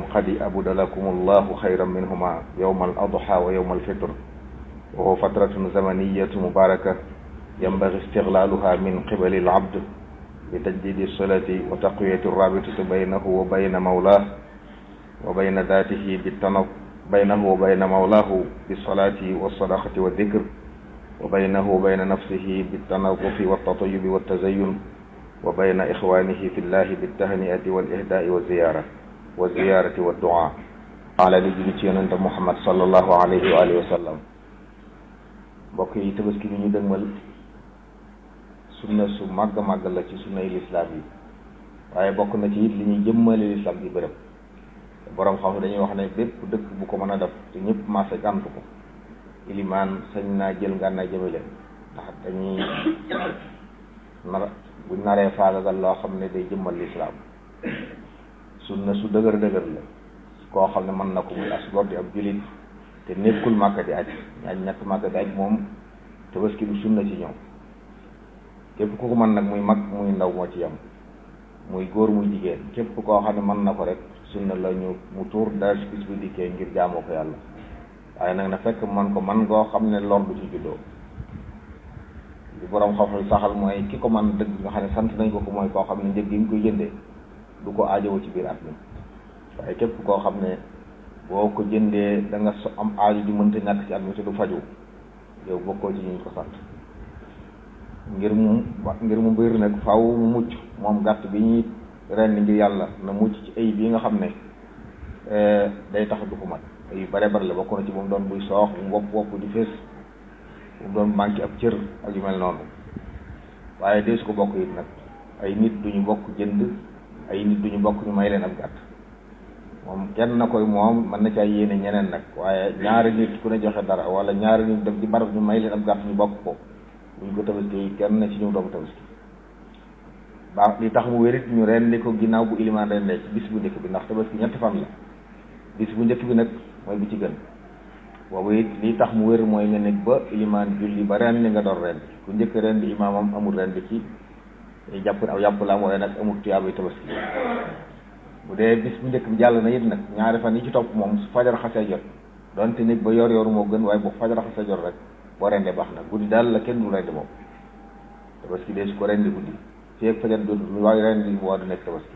qad abda lakum allahu xayran minhuma yowma al adha wa yowma alfitr wa huwa fatratun zamaniyatu mubaraka yanbagi istiglaluha min qibali alabd bi tajdidi solati wa taqwiyati rabitati baynahu wa bayna mawlah wa bayna datihi bitana baynahu wa bayna mawlahu bisolati walsadaqati waddikr wa baynahu wa bayna nafsihi bitanadufi waltatayubi waltazayun wa bayna ixwanihi fi llahi bittahniati walihdaai wa ziyara wa ziyarati wa duaa ala di julli ci yonente Muhammad sallallahu alayhi wa alihi wa sallam mbokk yi tabaski bi ñu dëgmal sunna su màgg màgg la ci sunna yi lislaam yi waaye bokk na ci it li ñuy jëmmale lislaam ci bërëb boroom xam dañuy wax ne bépp dëkk bu ko mën a def te ñëpp maase gàntu ko ilimaan sañ naa jël ngànnaay jëme leen ndax dañuy nar buñ naree faagagal loo xam ne day jëmmal lislaam sunna su dëgër dëgër la koo xam ne mën na ko muy as gor di ab julit te nekkul màkka di aj ñaaj ñett màkka di aj moom tabaski du sunna ci ñoom képp ku ko mën nag muy mag muy ndaw moo ci yem muy góor muy jigéen képp koo xam ne mën na ko rek sunna la ñu mu tuur dara bis bu dikkee ngir jaamoo ko yàlla waaye nag na fekk man ko man ngoo xam ne lor du ci juddoo li borom xam-xam saxal mooy ki ko man dëgg nga xam ne sant nañ ko ko mooy koo xam ne njëg gi nga koy jëndee du ko aajowo ci biir at mi waaye képp koo xam ne boo ko jëndee da nga so am aajo ju mënta ñàkk ci at mi te du faju yow bokkoo ci ñu ko sant ngir mu ngir mu mbir nag faw mu mucc moom gàtt bi ñuy ren ngir yàlla na mucc ci ay bii nga xam ne day tax du ko mat ay yu bare bare la bokk na ci moom doon buy soox mu wopp wopp di fees mu doon manqué ab cër ak yu mel noonu waaye dee su ko bokk it nag ay nit duñu bokk jënd ay nit duñu bokk ñu may leen ab gàtt moom kenn na koy moom mën na caa yéene ñeneen nag waaye ñaari nit ku ne joxe dara wala ñaari nit dem ci barab ñu may leen ab gàtt ñu bokk ko buñ ko tabaski kenn na ci ñu doom tabaski baax li tax mu wérit ñu rendi ko ginnaaw bu ilimaan rendee ci bis bu njëkk bi ndax tabaski ñetti fan la bis bu njëkk bi nag mooy bi ci gën boobu it li tax mu wér mooy nga nekk ba ilimaan julli ba rendi nga door rendi ku njëkk rendi imaamam amul rendi ci jàpp aw yàpp la am waaye nag amul tuyaabay tabaski bu dee bis bu njëkk bi jàll na it nag ñaari fan yi ci topp moom su fajar xasee jot donte nekk ba yor yor moo gën waaye bu fajar xasee jot rek boo rendee baax na guddi daal la kenn du rendi moom tabaski dee su ko rendi guddi fii ak fajar jot lu waay rendi mu war du nekk tabaski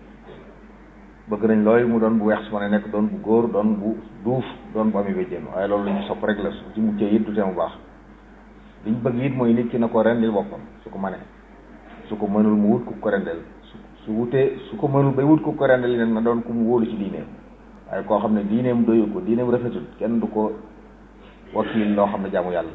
bëgg nañ looy mu doon bu weex su ma ne nekk doon bu góor doon bu duuf doon bu ami béjjéen waaye loolu lañu sopp rek la su ci muccee it du tee mu baax liñ bëgg it mooy nit ki na ko rendil boppam su ko mënee su ko mënul mu wut ku ko rendel su su wutee su ko mënul bay wut ku ko rendel nag na doon ku mu wóolu ci diineem waaye koo xam ne diineem doyu ko diineem rafetul kenn du ko wakiil loo xam ne jaamu yàlla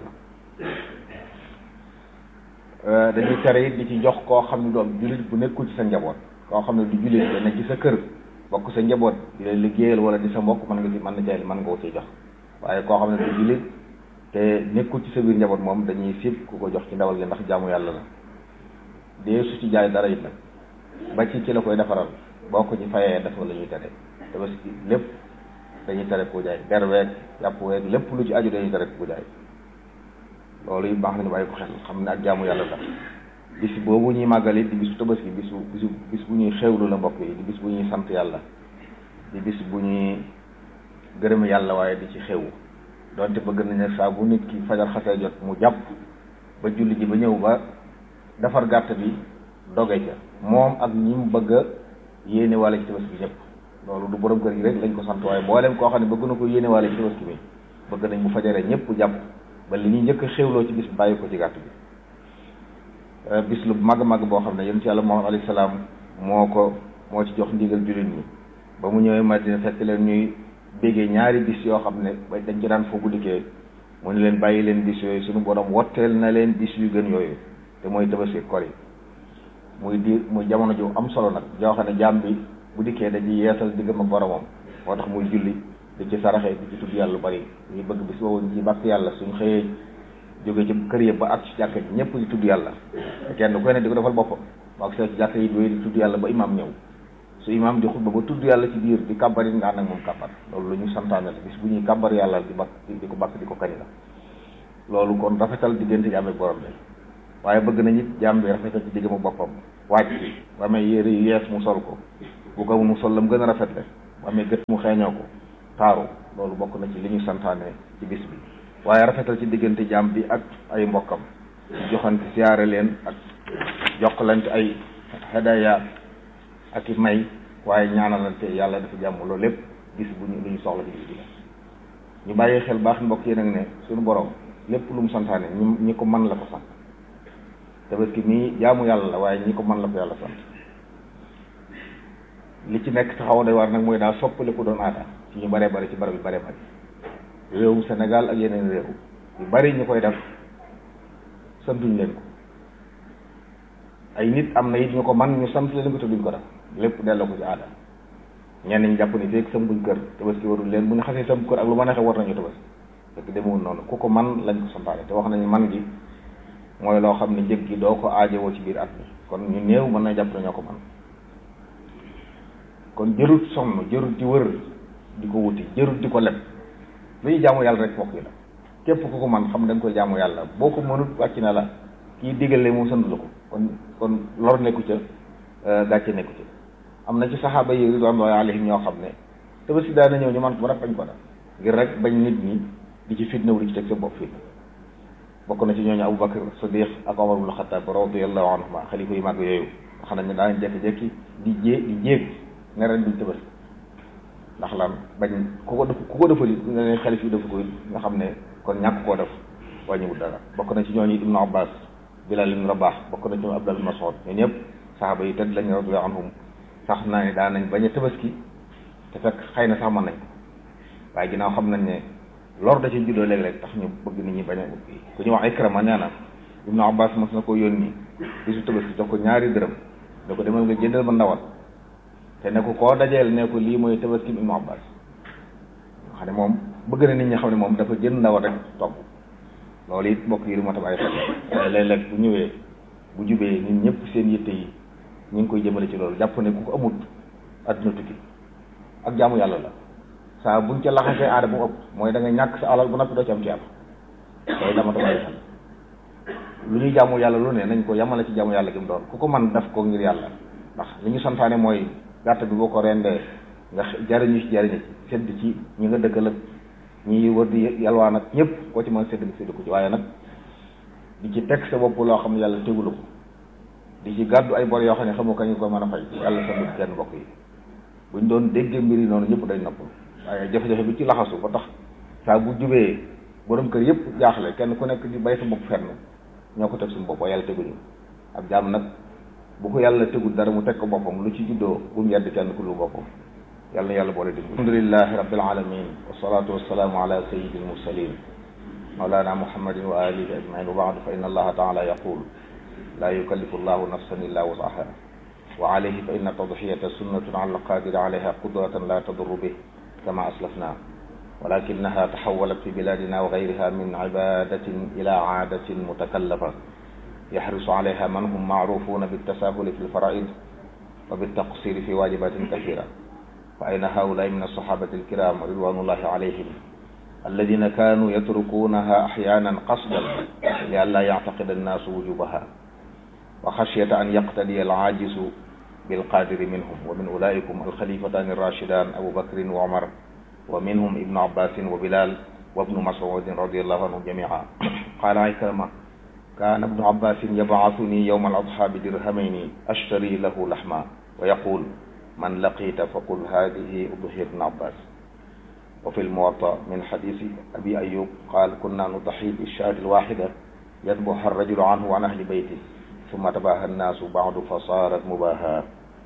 la dañuy tere it di ci jox koo xam ne du am jullit bu nekkul ci sa njaboot koo xam ne du jullit da nekk ci sa kër bokk sa njaboot di la liggéeyal wala di sa mbokk mën nga ci mën na cee mën nga ko ci jox waaye koo xam ne du jullit te nekkul ci sa biir njaboot moom dañuy sib ku ko jox ci ndawal gi ndax jaamu yàlla la dee su ci jaay dara it nag ba ci ci la koy defaral boo ko ci fayee def la ñuy tere te parce que lépp dañuy tere ko jaay der weeg yàpp weeg lépp lu ci aju dañuy tere ko jaay loolu yi baax nañu bàyyi ko xel xam ne ak jaamu yàlla la bis boobu ñuy màggal it di bisu tabaski bisu bisu bis bu ñuy xewlu la mbokk yi di bis bu ñuy sant yàlla di bis bu ñuy gërëm yàlla waaye di ci xewu donte bëgg nañ ne saa bu nit ki fajar xasee jot mu jàpp ba julli ji ba ñëw ba defar gàtt bi doge ca moom ak ñi mu bëgg a yéene wàlla ci tabaski bi ñëpp loolu du borom kër gi rek lañ ko sant waaye mboolem koo xam ne bëgg na ko yéene wàlla ci tabaski bi bëgg nañ bu fajaree ñëpp jàpp ba li ñuy njëkk a xewloo ci bis bi bàyyi ko ci gàtt bi bis lu màgg màgg boo xam ne yonent yàlla Muhammad alayhi salaam moo ko moo ci jox ndigal jullit ñi ba mu ñëwee Madina fekk leen ñuy béggee ñaari bis yoo xam ne ba dañ ci daan foo guddikee mu ne leen bàyyi leen bis yooyu suñu borom wotteel na leen bis yu gën yooyu te mooy tabaski kor yi muy di muy jamono ju am solo nag joo xam ne jaam bi bu dikkee dañuy yeesal diggam ak boromam moo tax muy julli di ci saraxe di ci tudd yàlla lu bari ñuy bëgg bis boobu ci bàkk yàlla suñ xëyee jóge ci kër yëpp ba ak ci jàkka ji ñëpp di tudd yàlla te kenn ku ne di ko defal boppam ba ak see ci jàkka yi doy di tudd yàlla ba imaam ñëw su imaam di xutba ba tudd yàlla ci biir di kàbbar it nga ànd ak moom kàbbar loolu lu ñu santaane la bis bu ñuy kàbbar yàlla di bakk di ko bakk di ko kañ la loolu kon rafetal diggante jaam ak borom bi waaye bëgg nañ it jaam bi rafetal ci diggam ak boppam wàcc bi ba amee yére yu yees mu sol ko bu ko mu sol la mu gën a rafetle bu amee gët mu xeeñoo ko taaru loolu bokk na ci li ñu santaane ci bis bi waaye rafetal ci diggante jaam bi ak ay mbokkam joxante siyaare leen ak jokkalante ay hadaya ak i may waaye ñaanalante yàlla dafa jàmm loolu lépp bis bu ñu lu ñu soxla ci bis bi la ñu bàyyi xel baax mbokk yi nag ne suñu borom lépp lu mu santaane ñi ñi ko man la ko sant tabaski mii jaamu yàlla la waaye ñi ko man la ko yàlla sant li ci nekk taxaw day war nag mooy daa soppali ko doon aada ci ñu baree bari ci barab yu baree bari réewum Sénégal ak yeneen réew yu bari ñu koy def santuñ leen ko ay nit am na it ñu ko man ñu sant leen ko te duñ ko def lépp delloo ko ci aada ñenn ñi jàpp ni feeg sëmbuñ kër tabaski warul leen bu ñu xasee sëmb kër ak lu ma neexee war nañu tabaski fekk demewul noonu ku ko man lañ ko santaane te wax nañu man gi mooy loo xam ne njëg gi doo ko aajowoo ci biir at mi kon ñu néew mën na jàpp ne ñoo ko man kon jërut sonn jërut di wër di ko wuti jërut di ko leb lu ñu jaamu yàlla rek mbokk yi la képp ku ko man xam da nga koy jaamu yàlla boo ko mënut wàcc na la kii digale moom sant la ko kon kon lor nekku ca gàcce nekku ca am na ci saxaaba yi ridwanullahi alayhim ñoo xam ne tabaski daa na ñëw ñu man ko rek bañ ko def ngir rek bañ nit ñi di ci fitna wu di ci teg sa bopp fitna bokk na ci ñooñu Abu Bakar Sadiq ak Omar ibn Khattab radiyallahu anhuma xalifa yu mag yooyu nga xam ne daan jekki-jekki di jée di jéeg ne ren duñ tabaski ndax lan bañ ku ko def ku ko defali nga ne xalif yi dafa koy nga xam ne kon ñàkk koo def wàññiwul dara bokk na ci ñooñu Ibnu Abbas Bilal ibn Rabah bokk na ci ñoom Abdullah ibn Mas'ud ñoo ñëpp saxaaba yi tedd lañ radiyallahu anhum sax naa ne daan nañ bañ a tabaski te fekk xëy na sax mën nañ ko waaye ginnaaw xam nañ ne lor da ci juddoo léeg-léeg tax ñu bëgg nit ñi bañ a ubbi ku ñu wax Ikrama nee na Ibnu Abbas mos na ko yónni bisu tabaski jox ko ñaari dërëm da ko demal nga jëndal ma ndawal te ne ko koo dajeel ne ko lii mooy tabaski Ibnu Abbas nga xam ne moom bëgg na nit ñi xam ne moom dafa jënd ndawal rek togg loolu it mbokk yi lu ma ta bàyyi xel waaye léeg-léeg bu ñëwee bu jubee nit ñëpp seen yitte yi ñu ngi koy jëmale ci loolu jàpp ne ku ko amut adduna tukki ak jaamu yàlla la saa buñ ca laxasee aada bu ëpp mooy da nga ñàkk sa alal bu noppi doo ci am ci am loolu dama ta bàyyi xel lu ñuy jaamu yàlla lu ne nañ ko yamale ci jaamu yàlla gi mu doon ku ko man def ko ngir yàlla ndax li ñu santaane mooy gàtt bi boo ko rendee nga jariñu ci jariñu ci sedd ci ñi nga dëkkal ak ñi wër di yalwaan ak ñëpp koo ci mën sedd nga sedd ko ci waaye nag di ci teg sa bopp loo xam ne yàlla tegulu ko di ci gàddu ay bor yoo xam ne xamu kañ nga ko mën a fay yàlla sa kenn mbokk yi buñ doon déggee mbir yi noonu ñëpp dañ nopp waaye jafe-jafe bi ci laxasu ba tax saa bu jubee borom kër yëpp jaaxle kenn ku nekk di bay sa bopp fenn ñoo ko teg suñu bopp waaye yàlla teguñu ab jaam nag bu ko yàlla tegul dara mu teg ko boppam lu ci juddoo bu mu yedd kenn ku lu boppam yàlla na yàlla boole dimb alhamdulilahi rabbil alamin wassalatu wassalaamu ala sayyidil mursalin mawlana muhammadin wa alihi ajmain wa baadu fa inna allaha taala yaqul la yukallifu allahu nafsan illa wusaha wa alayhi fa inna tadxiyata sunnatun ala alqadiri alayha qudratan la tadurru bih kama aslafna ولكنها تحولت في بلادنا وغيرها من عبادة إلى عادة متكلفة يحرص عليها من هم معروفون بالتساهل في الفرائض وبالتقصير في واجبات كثيرة فأين هؤلاء من الصحابة الكرام رضوان الله عليهم الذين كانوا يتركونها أحيانا قصدا لئلا يعتقد الناس وجوبها وخشية أن يقتدي العاجز بالقادر منهم ومن أولئكم الخليفتان الراشدان أبو بكر وعمر ومنهم ابن عباس وبلال وابن مسعود رضي الله عنهم جميعا قال عكرمة كان ابن عباس يبعثني يوم الأضحى بدرهمين أشتري له لحما ويقول من لقيت فقل هذه أضحية ابن عباس وفي الموطأ من حديث أبي أيوب قال كنا نضحي بالشاة الواحدة يذبح الرجل عنه وعن أهل بيته ثم تباهى الناس بعد فصارت مباهاة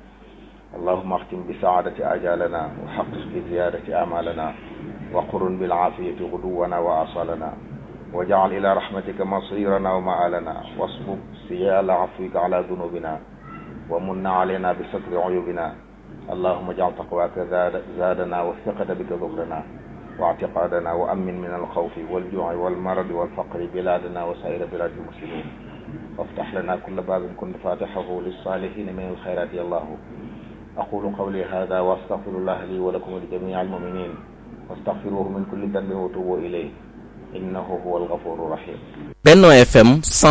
اللهم اختم بسعادة آجالنا وحقق بزيادة أعمالنا وقرن بالعافية غدونا وآصالنا واجعل إلى رحمتك مصيرنا ومآلنا واصبب سيال عفوك على ذنوبنا ومن علينا بستر عيوبنا اللهم اجعل تقواك زاد زادنا والثقة بك ظهرنا واعتقادنا وأمن من الخوف والجوع والمرض والفقر بلادنا وسائر بلاد المسلمين وافتح لنا كل باب كنت فاتحه للصالحين من الخيرات يا الله أقول قولي هذا وأستغفر الله لي ولكم ولجميع المؤمنين واستغفروه من كل ذنب وتوبوا إليه إنه هو الغفور الرحيم Benno FM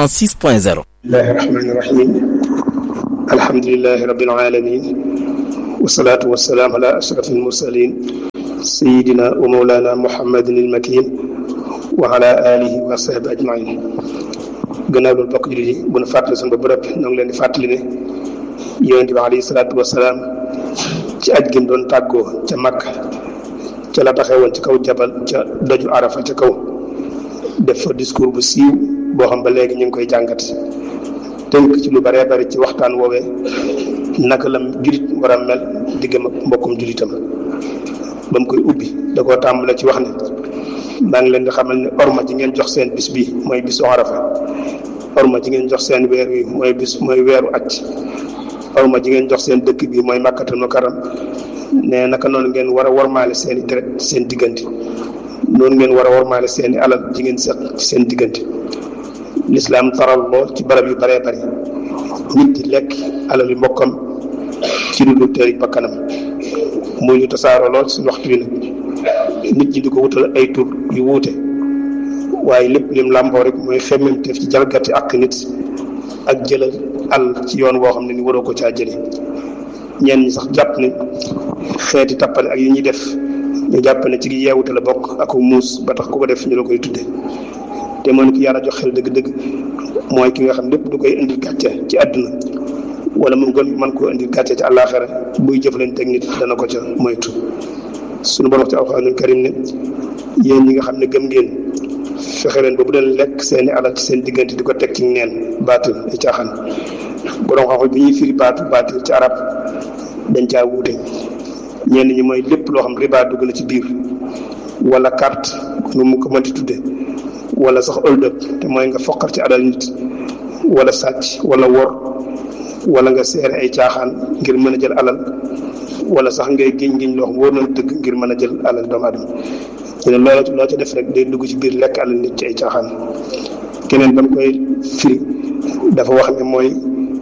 106.0 الله الرحمن الرحيم الحمد لله رب العالمين wasalaatu wasalaam ala ashraf almursalin sayidina wa mawlana muhammadin almakin wa ala alihi wa sahbi ajmain gannaaw loolu bokk jullit yi bu nu fàttali suñu ba bërëb ñoo ngi leen di fàttali ne yonente bi alayhi salaatu wasalaam ci aj gim doon tàggoo ca Makka ca la taxee woon ci kaw jabal ca doju arafa ca kaw def fa discours bu siiw boo xam ba léegi ñu ngi koy jàngat tënk ci lu baree bari ci waxtaan woowee naka la julit war a mel diggam ak mbokkum julitam ba mu koy ubbi da koo tàmbale ci wax ne maa ngi leen di xamal ne orma ji ngeen jox seen bis bi mooy bisu arafa orma ji ngeen jox seen weer wi mooy bis mooy weeru aj orma ji ngeen jox seen dëkk bi mooy màkkatal mukarram ne naka noonu ngeen war a warmaale seen i deret seen diggante noonu ngeen war a warmaale seen i alal ji ngeen seq ci seen diggante lislaam taral lool ci barab yu baree bari nit di lekk alal yu mbokkam ci lu dul teeri bakkanam muy lu tasaaroo lool suñu waxtu wi nag nit ñi di ko wutal ay tur yu wuute waaye lépp lim làmboo rek mooy xemmemteef ci jalgati ak nit ak jëlal àll ci yoon woo xam ne ni waroo ko caa jële ñenn ñi sax jàpp ne xeeti tappale ak yi ñuy def ñu jàpp ne ci yeewute la bokk ak muus ba tax ku ko def ñu la koy tudde te moo ni ki yàlla jox xel dëgg-dëgg mooy ki nga xam lépp du koy indil gàcce ci àdduna wala mu gën man koo indil gàcce ci àllaaxira buy jëflanteeg nit dana ko ca moytu suñu borom ci alxuraanul karim ne yéen ñi nga xam ne gëm ngeen fexe leen ba bu leen lekk seeni alal ci seen diggante di ko teg ci neen baatil ay caaxaan borom xam-xam bi ñuy firi baatu baatil ci arab dañ caa wuute ñenn ñi mooy lépp loo xam riba dugg na ci biir wala carte nu mu ko mënti tudde wala sax hold up te mooy nga foqar ci alal nit wala sàcc wala wor wala nga seere ay caaxaan ngir mën a jël alal wala sax ngay giñ giñ loo xam wóor na dëgg ngir mën a jël alal doomu aadama ñu ne loola loo ca def rek day dugg ci biir lekk alal nit ci ay caaxaan keneen ba mu koy firi dafa wax ne mooy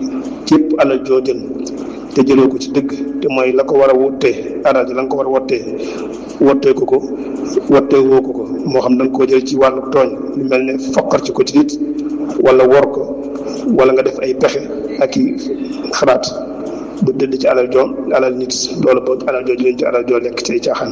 képp alal joo jël te jëloo ko ci dëgg te mooy la ko war a wottee alal ji la nga ko war a wottee wottee ko ko wottee woo ko ko moo xam da nga koo jël ci wàllu tooñ lu mel ne foqar ci ko ci nit wala wor ko wala nga def ay pexe ak i xalaat bu dëdd ci alal joo alal nit loolu boo alal joo jëleen ci alal joo lekk ci ay caaxaan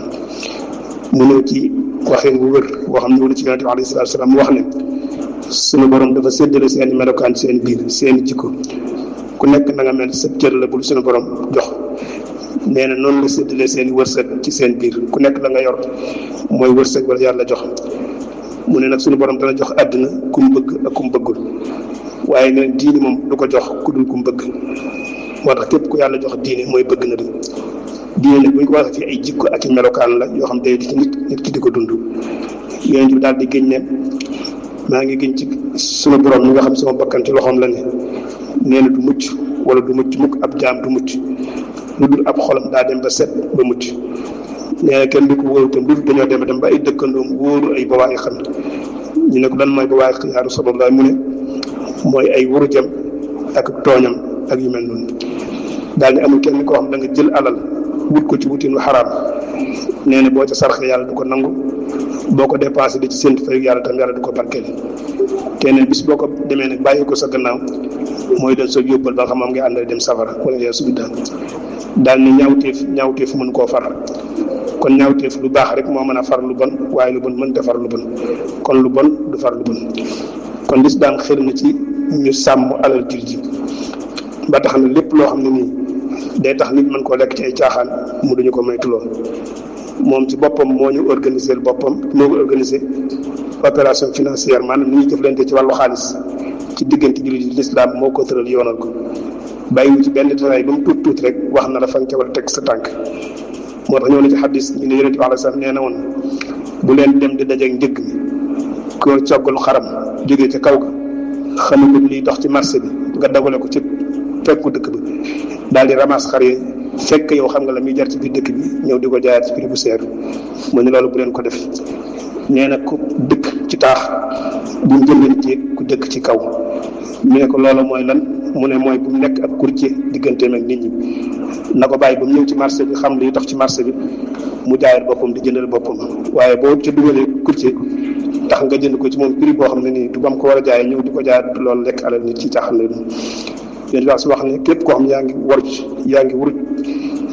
mu ñëw ci waxeen bu wër boo xam ne wala ci yonente bi alayhi salaatu salaam mu wax ne suñu borom dafa séddale seen i melokaan seen biir seen i jikko ku nekk na nga mel sa cër la bul suñu borom jox nee na noonu la séddale seen i wërsëg ci seen biir ku nekk la nga yor mooy wërsëg wala yàlla jox mu ne nag suñu borom dana jox àddina ku mu bëgg ak ku mu bëggul waaye nee diini moom du ko jox ku dul ku mu bëgg moo tax képp ku yàlla jox diine mooy bëgg na di diine nag bu ñu ko waxee fii ay jikko ak i melokaan la yoo xam day di ci nit nit ki di ko dund yonent bi daal di gëñ ne maa ngi gën ci sunu borom mi nga xam sama bakkan ci loxoom la ne nee na du mucc wala du mucc mukk ab jaam du mucc lu dul ab xolam daa dem ba set ba mucc nee na kenn du ko wóoru tam lu dul dañoo dem dem ba ay dëkkandoom wóoru ay bawaa yi xam ñu ne ko lan mooy bawaa yi yaa Rasulullah mu ne mooy ay wuru jëm ak tooñam ak yu mel noonu daal ni amul kenn koo xam da nga jël alal wut ko ci wutin lu xaraam nee na boo ca sarxe yàlla du ko nangu boo ko dépensé di ci séntu fayu yàlla tam yàlla du ko barkeel keneen bis boo ko demee nag bàyyi ko sa gannaaw mooy doon sa yóbbal ba nga xam moom ngay àndal dem safara wala yaa subi daal daal ni ñaawteef ñaawteef mën koo far kon ñaawteef lu baax rek moo mën a far lu bon waaye lu bon mënta far lu bon kon lu bon du far lu bon kon lis daan xër na ci ñu sàmm alal jur ji ba tax na lépp loo xam ne nii day tax nit mën koo lekk ci ay caaxaan mu duñu ko moytuloo moom ci boppam moo ñu organiser boppam moo ko organiser opération financière maanaam ni ñuy jëflante ci wàllu xaalis ci diggante jullit yi lislaam moo ko tëral yoonal ko bàyyiwu ci benn détail ba mu tuut tuuti rek wax na la fa nga ca war a teg sa tànk moo tax ñëw na ci xaddis ñu ne yonente bi alei salaam nee na woon bu leen dem di dajeeg njëgg mi ko coggal xaram jógee ca kaw ga xamagul liy dox ci marché bi nga dagale ko ci fekku dëkk bi daal di ramas xar yi fekk yow xam nga la muy jar ci biir dëkk bi ñëw di ko jaayaat ci prix bu seer mu ne loolu bu leen ko def nee na ku dëkk ci taax bu mu jëndantee ku dëkk ci kaw mu ne ko loolu mooy lan mu ne mooy bu mu nekk ak courtier digganteem ak nit ñi na ko bàyyi ba mu ñëw ci marché bi xam liy dox ci marché bi mu jaayal boppam di jëndal boppam waaye boo ca dugalee courtier tax nga jënd ko ci moom prix boo xam ne nii du ba mu ko war a jaayee ñëw di ko jaayaat loolu lekk alal nit ci caaxaan la yéen wax su wax ne képp koo xam yaa ngi waruj yaa ngi wuruj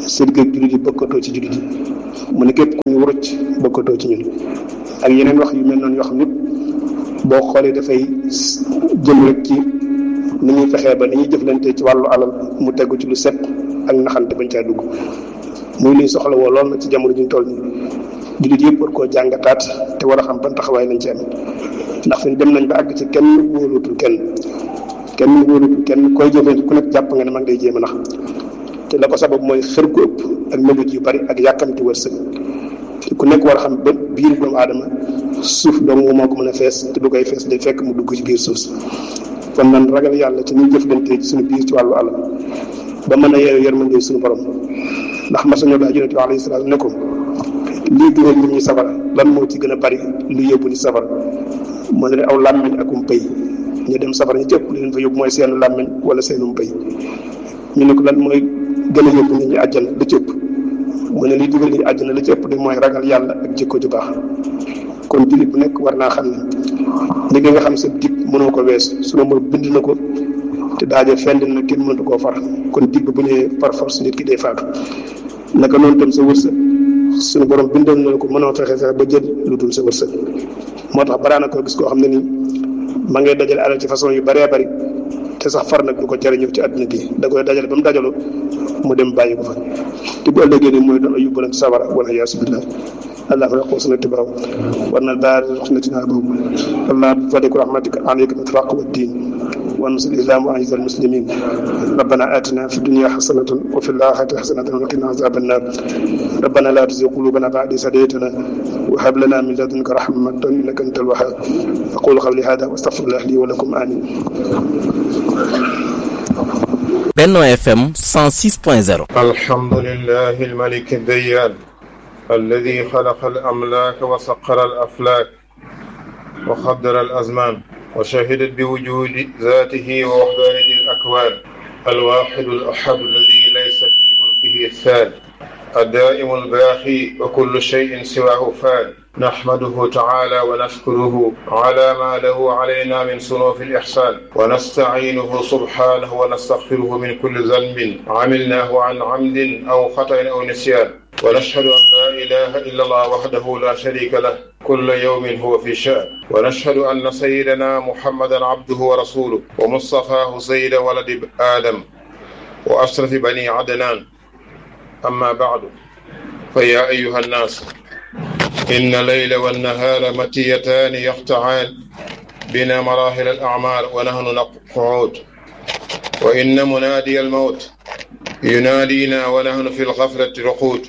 sa digg ak jullit yi bokkatoo ci jullit yi mu ne képp ku ñu wuruc bokkatoo ci ñun ak yeneen wax yu mel noonu yoo xam ne boo xoolee dafay jëm rek ci ni ñuy fexee ba ni ñuy jëflante ci wàllu alal mu tegu ci lu set ak naxante bañ caa dugg muy luy soxla woo lool na ci jamono juñ toll nii jullit yëpp war koo jàngataat te war a xam ban taxawaay lañ ci am ndax fi dem nañ ba àgg ci kenn wóolutul kenn kenn wóolutul kenn koy jëfee ku nekk jàpp nga ne man ngay jéem a nax te la ko sabab mooy xër gu ëpp ak mébét yu bari ak yàkkamti wërsëg te ku nekk war a xam ba biir doomu aadama suuf dong moo ko mën a fees te du koy fees day fekk mu dugg ci biir suuf si kon nan ragal yàlla ci ñuy jëflante ci suñu biir ci wàllu alal ba mën a yeewu yërmande suñu borom ndax masañoo daa yonente bi alayhi salaam ne ko lii dugal nit ñi safara lan moo ci gën a bari lu yóbbu ni safara moo ne aw làmmiñ akum pëy ñu dem safara ñu ci ëpp li leen fa yóbbu mooy seenu làmmiñ wala seenum pëy ñu ne ko lan mooy gën a yóbbu nit ñi àjjana la ci ëpp mu ne liy dugal nit ñi àjjana la ci ëpp de mooy ragal yàlla ak jikko ju baax kon jullit bu nekk war naa xam ne li nga xam sa dig mënoo ko wees sunu mo bind na ko te daaje fend na kenn mënatu koo far kon dig bu ñëwee par force nit ki day faatu naka noonu tam sa wërsëg suñu borom bindal na ko mënoo fexe fexe ba jël lu dul sa wërsëg moo tax baraana koo gis koo xam ne nii ma ngay dajale alal ci façon yu bëree bëri te sax far nag du ko jëriñu ci àdduna gi da koy dajale ba mu dajalu mu dem bàyyi ko fa te bu ëllëgee ni mooy doon yóbbu nag sawara wala yaasu billah اللهم لا قوة الا وأن البارد رحمتنا به اللهم بفضلك ورحمتك عليك الإطلاق والدين وانصر الإسلام وأعز المسلمين ربنا آتنا في الدنيا حسنة وفي الآخرة حسنة وقنا عذاب النار ربنا لا تزغ قلوبنا بعد إذ هديتنا وهب لنا من لدنك رحمة إنك أنت الوهاب أقول قولي هذا وأستغفر الله لي ولكم آمين Benno FM 106.0 الحمد لله الملك الديان الذي خلق الأملاك وسخر الأفلاك وقدر الأزمان وشهدت بوجود ذاته ووحدانية الأكوان الواحد الأحد الذي ليس في ملكه الثاني الدائم الباقي وكل شيء سواه فان نحمده تعالى ونشكره على ما له علينا من صنوف الإحسان ونستعينه سبحانه ونستغفره من كل ذنب عملناه عن عمد أو خطأ أو نسيان ونشهد أن لا إله إلا الله وحده لا شريك له كل يوم هو في شأن ونشهد أن سيدنا محمدا عبده ورسوله ومصطفاه سيد ولد آدم وأشرف بني عدنان أما بعد فيا أيها الناس إن الليل والنهار متيتان يقطعان بنا مراحل الأعمال ونحن نقعود وإن منادي الموت ينادينا ونحن في الغفلة رقود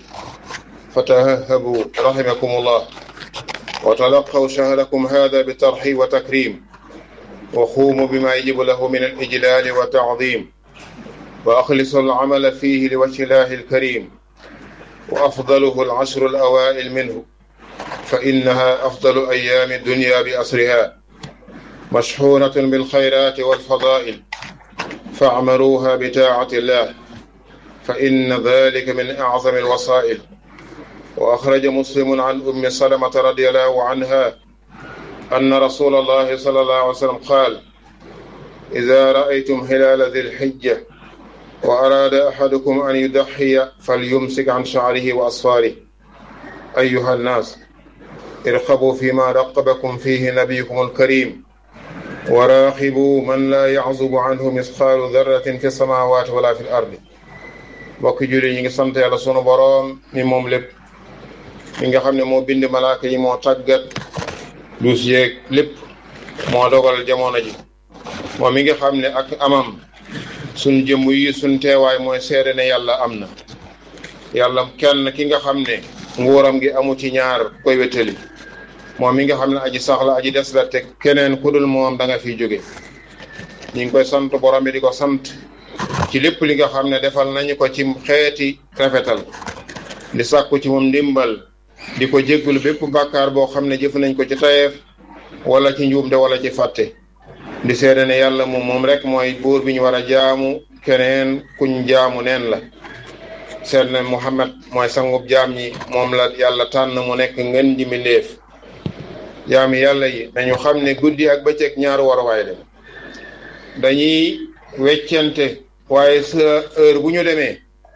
فتههبوا رحمكم الله وتلقوا شهركم هذا بترحيب وتكريم وقوموا بما يجب له من الإجلال والتعظيم وأخلصوا العمل فيه لوجه الله الكريم وأفضله العشر الأوائل منه فإنها أفضل أيام الدنيا بأسرها مشحونة بالخيرات والفضائل فاعمروها بتاعة الله فإن ذلك من أعظم الوسائل وأخرج مسلم عن أم سلمة رضي الله عنها أن رسول الله صلى الله عليه وسلم قال إذا رأيتم هلال ذي الحجة وأراد أحدكم أن يضحي فليمسك عن شعره وأصفاره أيها الناس ارقبوا فيما رقبكم فيه نبيكم الكريم وراقبوا من لا يعزب عنه مثقال ذرة في السماوات ولا في الأرض mbokki julli ñi ngi sant yàlla sunu boroom mi moom lépp mi nga xam ne moo bind malaaka yi moo tàggat duus yeeg lépp moo dogal jamono ji moom mi nga xam ne ak amam suñ jëmm yi suñ teewaay mooy seede ne yàlla am na yàlla kenn ki nga xam ne nguuram gi amu ci ñaar koy wétali moom mi nga xam ne aji sax la aji des la te keneen ku dul moom da nga fiy jóge ñu ngi koy sant borom bi di ko sant ci lépp li nga xam ne defal nañu ko ci xeeti rafetal di sàkku ci moom ndimbal di ko jéggulu bépp bàkkaar boo xam ne jëf nañ ko ci tayeef wala ci njuumte wala ci fàtte di seede ne yàlla moom moom rek mooy buur bi ñu war a jaamu keneen kuñ jaamu neen la seede ne Muhammad mooy sangub jaam ñi moom la yàlla tànn mu nekk ngeen ji mbindéef jaami yàlla yi nañu xam ne guddi ak bëccëg ñaaru waruwaay dem dañuy weccante waaye sa heure bu ñu demee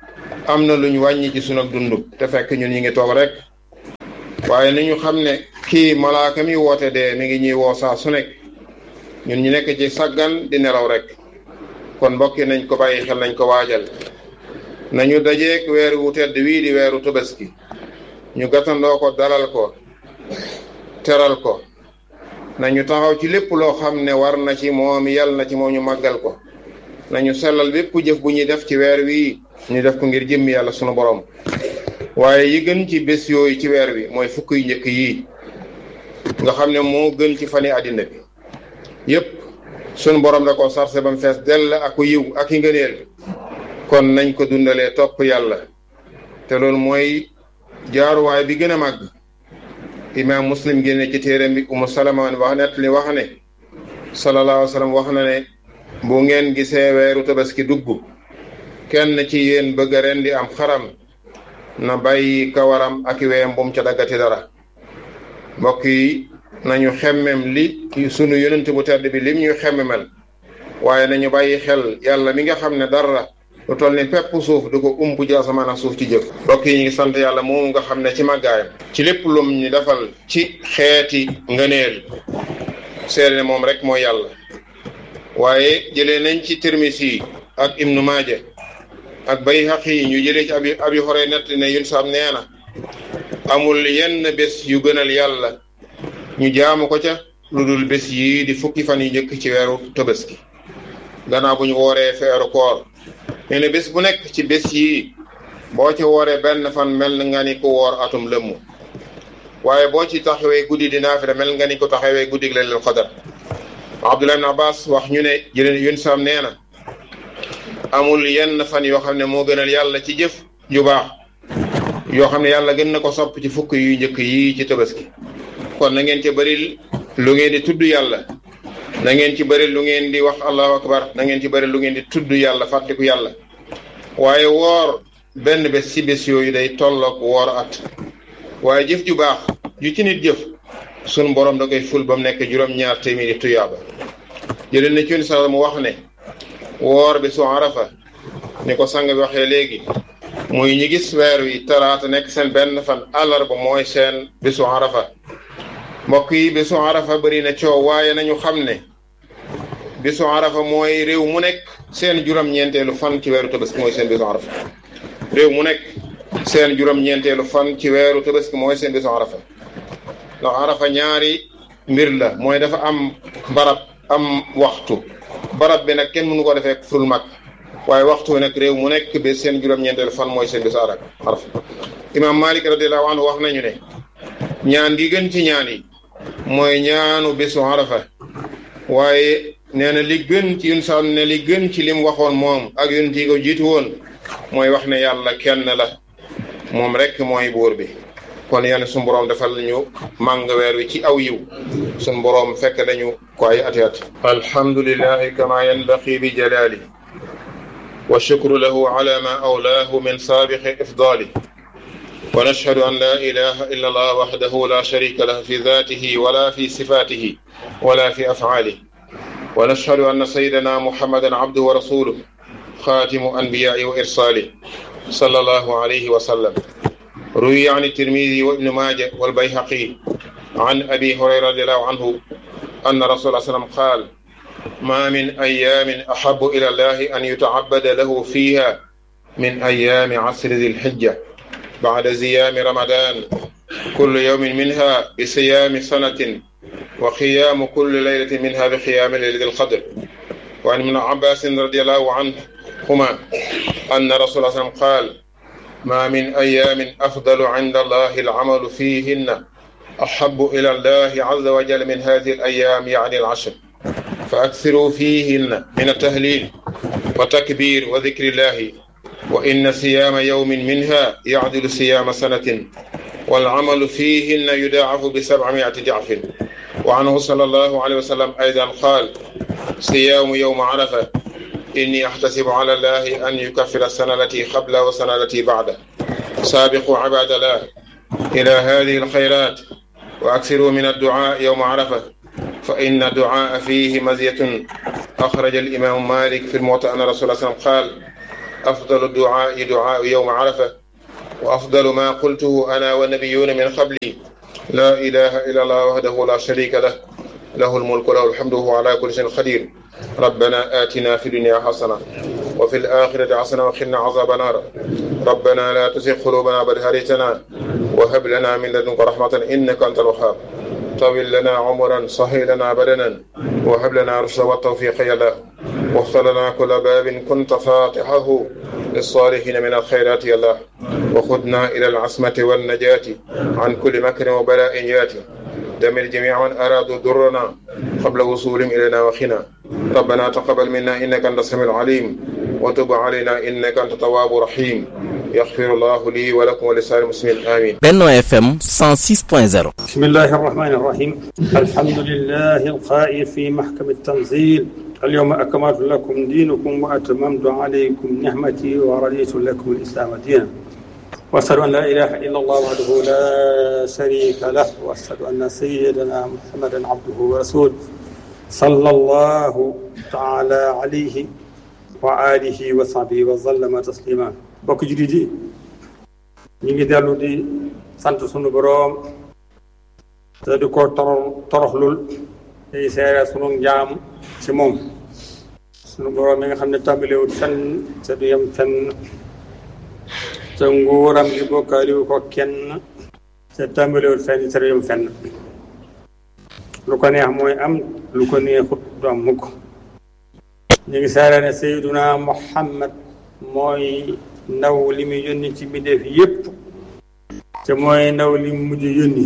am na luñ wàññi ci sunu dund te fekk ñun ñi ngi toog rek waaye nañu xam ne kii malaaka mi woote dee mi ngi ñuy woo saa su nekk ñun ñu nekk ci saggan di nelaw rek kon mbokki nañ ko bàyyi xel nañ ko waajal nañu dajeek weer wu tedd wii di weeru tabaski ñu gàttandoo ko dalal ko teral ko nañu taxaw ci lépp loo xam ne war na ci moom yàlla na ci moom ñu màggal ko nañu sellal bépp jëf bu ñuy def ci weer wii ñu def ko ngir jëmmi yàlla sunu borom waaye yi gën ci bés yooyu ci weer wi mooy fukk yu njëkk yii nga xam ne moo gën ci fani àddina bi yépp sunu borom da ko sarse ba mu fees dell ak yiw ak i ngëneel kon nañ ko dundalee topp yàlla te loolu mooy jaaruwaay bi gën a màgg imaam muslim génne ci téeram bi umu salama wax net li wax ne sallallahu alayhi wa sallam wax na ne bu ngeen gisee weeru tabaski dugg kenn ci yéen bëgg a rendi am xaram na bàyyi kawaram ak weyam bu mu ca daggati dara mbokk yi nañu xemmem li sunu yonent bu tedd bi lim ñuy xemmemel waaye nañu bàyyi xel yàlla mi nga xam ne dara lu toll ni pepp suuf du ko ump ci asamaan ak suuf ci jëf mbokk yi ñu ngi sant yàlla moomu nga xam ne ci màggaayam ci lépp lum ñu defal ci xeeti ngëneel seede ne moom rek mooy yàlla waaye jëlee nañ ci Tirmisi ak Ibnu Maaja ak Bayhaqi yi ñu jëlee ci abi abi xoree nett ne yun saam nee na amul yenn bés yu gënal yàlla ñu jaamu ko ca lu dul bés yii di fukki fan yu njëkk ci weeru Tabaski gannaaw bu ñu wooree feeru koor nee na bés bu nekk ci bés yii boo ci wooree benn fan mel nga ni ko woor atum lëmmu waaye boo ci taxawee guddi di naafila mel nga ni ko taxawee guddi laylatul qadar Abdullah ibn Abbas wax ñu ne jëleen yun saam nee na amul yenn fan yoo xam ne moo gënal yàlla ci jëf ju baax yoo xam ne yàlla gën na ko sopp ci fukk yu njëkk yii ci tabaski kon na ngeen ci bëri lu ngeen di tudd yàlla na ngeen ci bëri lu ngeen di wax allahu akbar na ngeen ci bëri lu ngeen di tudd yàlla fàttiku yàlla waaye woor benn bés ci bés yooyu day tolloog woor at waaye jëf ju baax ju ci nit jëf sunu borom da koy ful ba mu nekk juróom-ñaar téeméeri tuyaaba jëlee na ci yoon sax mu wax ne woor bi su arafa ni ko sang bi waxee léegi muy ñi gis weer wi talaata nekk seen benn fan àllarba mooy seen bisu arafa mbokk yi bisu arafa bëri na coow waaye nañu xam ne bisu arafa mooy réew mu nekk seen juróom-ñeenteelu fan ci weeru tabaski mooy seen bisu arafa réew mu nekk seen juróom-ñeenteelu fan ci weeru tabaski mooy seen bisu arafa ndax arafa ñaari mbir la mooy dafa am barab am waxtu barab bi nag kenn mënu ko defee ful mag waaye waxtu wi nag réew mu nekk ba seen juróom-ñeenteelu fan mooy seen bisu arafa imaam Malik radiallahu anhu wax nañu ne ñaan gi gën ci ñaan yi mooy ñaanu bisu arafa waaye nee na li gën ci yun sa ne li gën ci lim waxoon moom ak yun ti ko jiitu woon mooy wax ne yàlla kenn la moom rek mooy buur bi kon yàlla suñu boroom defal ñu màng weer wi ci aw yiw suñu boroom fekk dañu ko ay ati at alhamdulillahi kama yanbaqi bi jalali wa shukru lahu ala ma awlaahu min saabiqi ifdali wa nashhadu an la ilaha illa allah wahdahu la sharika lahu fi dhatihi wala fi sifatihi wala fi af'alihi wa nashhadu anna sayyidana muhammadan abduhu wa rasuluhu khatimu anbiya'i wa irsalihi sallallahu alayhi wa sallam روي عن الترمذي وابن ماجه والبيهقي عن ابي هريره رضي الله عنه ان رسول الله صلى الله عليه وسلم قال ما من ايام احب الى الله ان يتعبد له فيها من ايام عصر ذي الحجه بعد زيام رمضان كل يوم منها بصيام سنه وقيام كل ليله منها بقيام ليله القدر وعن ابن عباس رضي الله عنهما ان رسول الله صلى الله عليه وسلم قال ما من أيام أفضل عند الله العمل فيهن أحب إلى الله عز وجل من هذه الأيام يعني العشر فأكثروا فيهن من التهليل وتكبير وذكر الله وإن صيام يوم منها يعدل صيام سنة والعمل فيهن يضاعف بسبعمائة ضعف وعنه صلى الله عليه وسلم أيضا قال صيام يوم عرفة إني أحتسب على الله أن يكفر السنة التي قبل والسنة التي بعده سابقوا عباد الله إلى هذه الخيرات وأكثروا من الدعاء يوم عرفة فإن الدعاء فيه مزية أخرج الإمام مالك في الموطأ أن رسول الله صلى الله عليه وسلم قال أفضل الدعاء دعاء يوم عرفة وأفضل ما قلته أنا والنبيون من قبلي لا إله إلا الله وحده لا شريك له له الملك وله الحمد وهو على كل شيء قدير ربنا آتنا في الدنيا حسنة وفي الآخرة حسنة وقنا عذاب النار ربنا لا تزغ قلوبنا بعد إذ هديتنا وهب لنا من لدنك رحمة إنك أنت الوهاب طول لنا عمرا صهي لنا بدنا وهب لنا رشدا والتوفيق يا الله واختر لنا كل باب كنت فاتحه للصالحين من الخيرات يا الله وخذنا إلى العصمة والنجاة عن كل مكر وبلاء ياتي دمر جميع من أرادوا ضرنا قبل وصولهم إلينا وخنا ربنا تقبل منا إنك أنت السميع العليم وتب علينا إنك أنت التواب الرحيم يغفر الله لي ولكم ولسائر المسلمين آمين Benno FM 106.0 بسم الله الرحمن الرحيم الحمد لله القائل في محكم التنزيل اليوم أكملت لكم دينكم وأتممت عليكم نعمتي ورضيت لكم الإسلام دينا وأشهد أن لا إله إلا الله وحده لا شريك له وأشهد أن سيدنا محمدا عبده ورسوله صلى الله تعالى عليه وآله وصحبه وسلم تسليما bokk jullit yi ñu ngi dellu di sant sunu boroom te di ko torox toroxlul tey seere sunu njaam ci moom sunu boroom mi nga xam ne tàmbalewut fenn te du yem fenn te nguuram gi bokkaaliwu ko kenn te tàmbalewut fenn te du yem fenn lu ko neex mooy am lu ko neexut du am mukk ñu ngi seere ne Seyduna Muhammad mooy ndaw li muy yónni ci mbindeef yépp te mooy ndaw li mu mujj yónni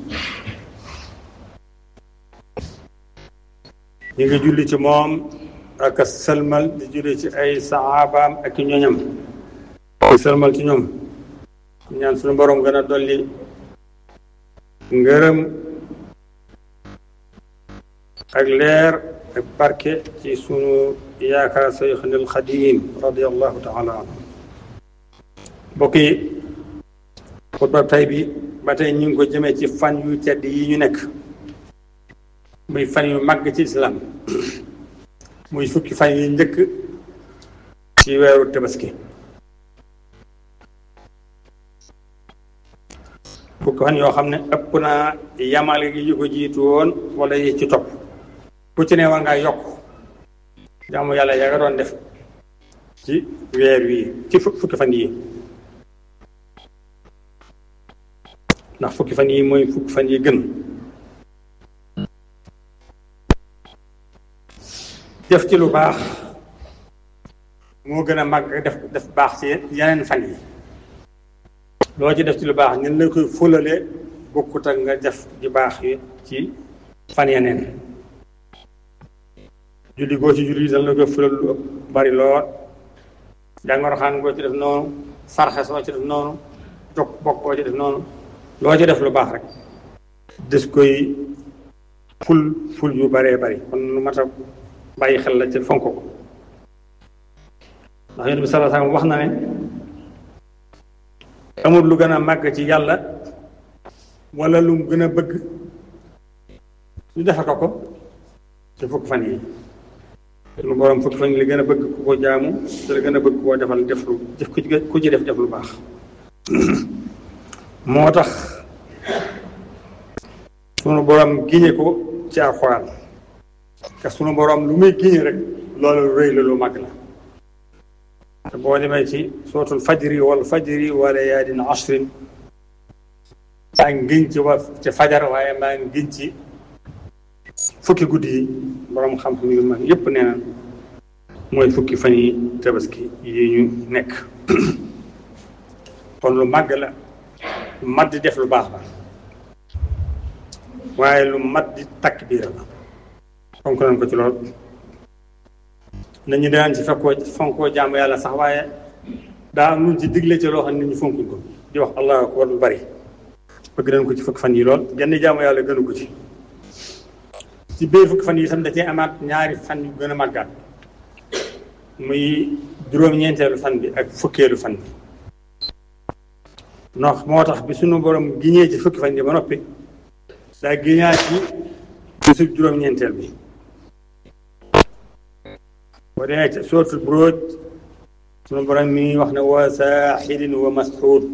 ñu ngi julli ci moom ak a sëlmal di julli ci ay saxaabaam ak i ñoñam di sëlmal ci ñoom ñaan suñu borom gën a dolli ngërëm ak leer ak barke ci sunu yaakaar Seyxunil Xadiim radiyallahu taala anhu mbokk yi xutba tay bi ba tey ñu ngi ko jëmee ci fan yu tedd yi ñu nekk muy fan yu màgg ci islam muy fukki fan yi njëkk ci weeru tabaski fukki fan yoo xam ne ëpp naa yamale gi yu ko jiitu woon wala yi ci topp ku ci ne war ngaa yokk jaamu yàlla yaa nga doon def ci weer wii ci fukki fan yi ndax fukki fan yi mooy fukki fan yi gën def ci lu baax moo gën a màgg def def baax ci yeneen fan yi loo ci def ci lu baax ñun la koy fulale bokkut ak nga def di baax yi ci fan yeneen julli goo ci julli dañ la koy fulal lu bari lool jàngoro xaan goo ci def noonu sarxe soo ci def noonu jokk bokk goo ci def noonu loo ci def lu baax rek des koy ful ful yu baree bari kon lu mat a bàyyi xel la ci fonk ko ndax yonent bi sallallahu alayhi wasallam wax na ne amul lu gën a màgg ci yàlla wala lu mu gën a bëgg ñu defe ko ko ci fukk fan yi lu borom fukk fan yi li gën a bëgg ku ko jaamu te la gën a bëgg koo defal def lu def ku ci def def lu baax moo tax sunu borom giñe ko ci alxuraan te sunu borom lu muy giñe rek loolu rëy la lu mag la te boo demee ci sootul fajri wal fajri wa layaalin ashrin maa ngi giñ ci wa ci fajar waaye maa ngi giñ ci fukki guddi yi borom xam-xam yu mag yépp nee na mooy fukki fan yi tabaski yi ñu nekk kon lu màgg la lu mat di def lu baax la waaye lu mat di takk biir la fonk nañ ko ci lool nañu daan ci fekkoo fonkoo jaamu yàlla sax waaye daa am luñ ci digle ci loo xam ne nit ñi fonkuñ ko di wax allahu akbar lu bari bëgg nañ ko ci fukki fan yi lool genn jaamu yàlla gënu ko ci ci biir fukki fan yi itam da cee amaat ñaari fan yu gën a màggaat muy juróom-ñeenteelu fan bi ak fukkeelu fan bi ndax moo tax bi sunu borom giñee ci fukki fan yi ba noppi daa giñaat ci bisu juróom-ñeenteel bi boo demee ci sootul buróoj sunu borom mi wax ne wa saaxidin wa masxuud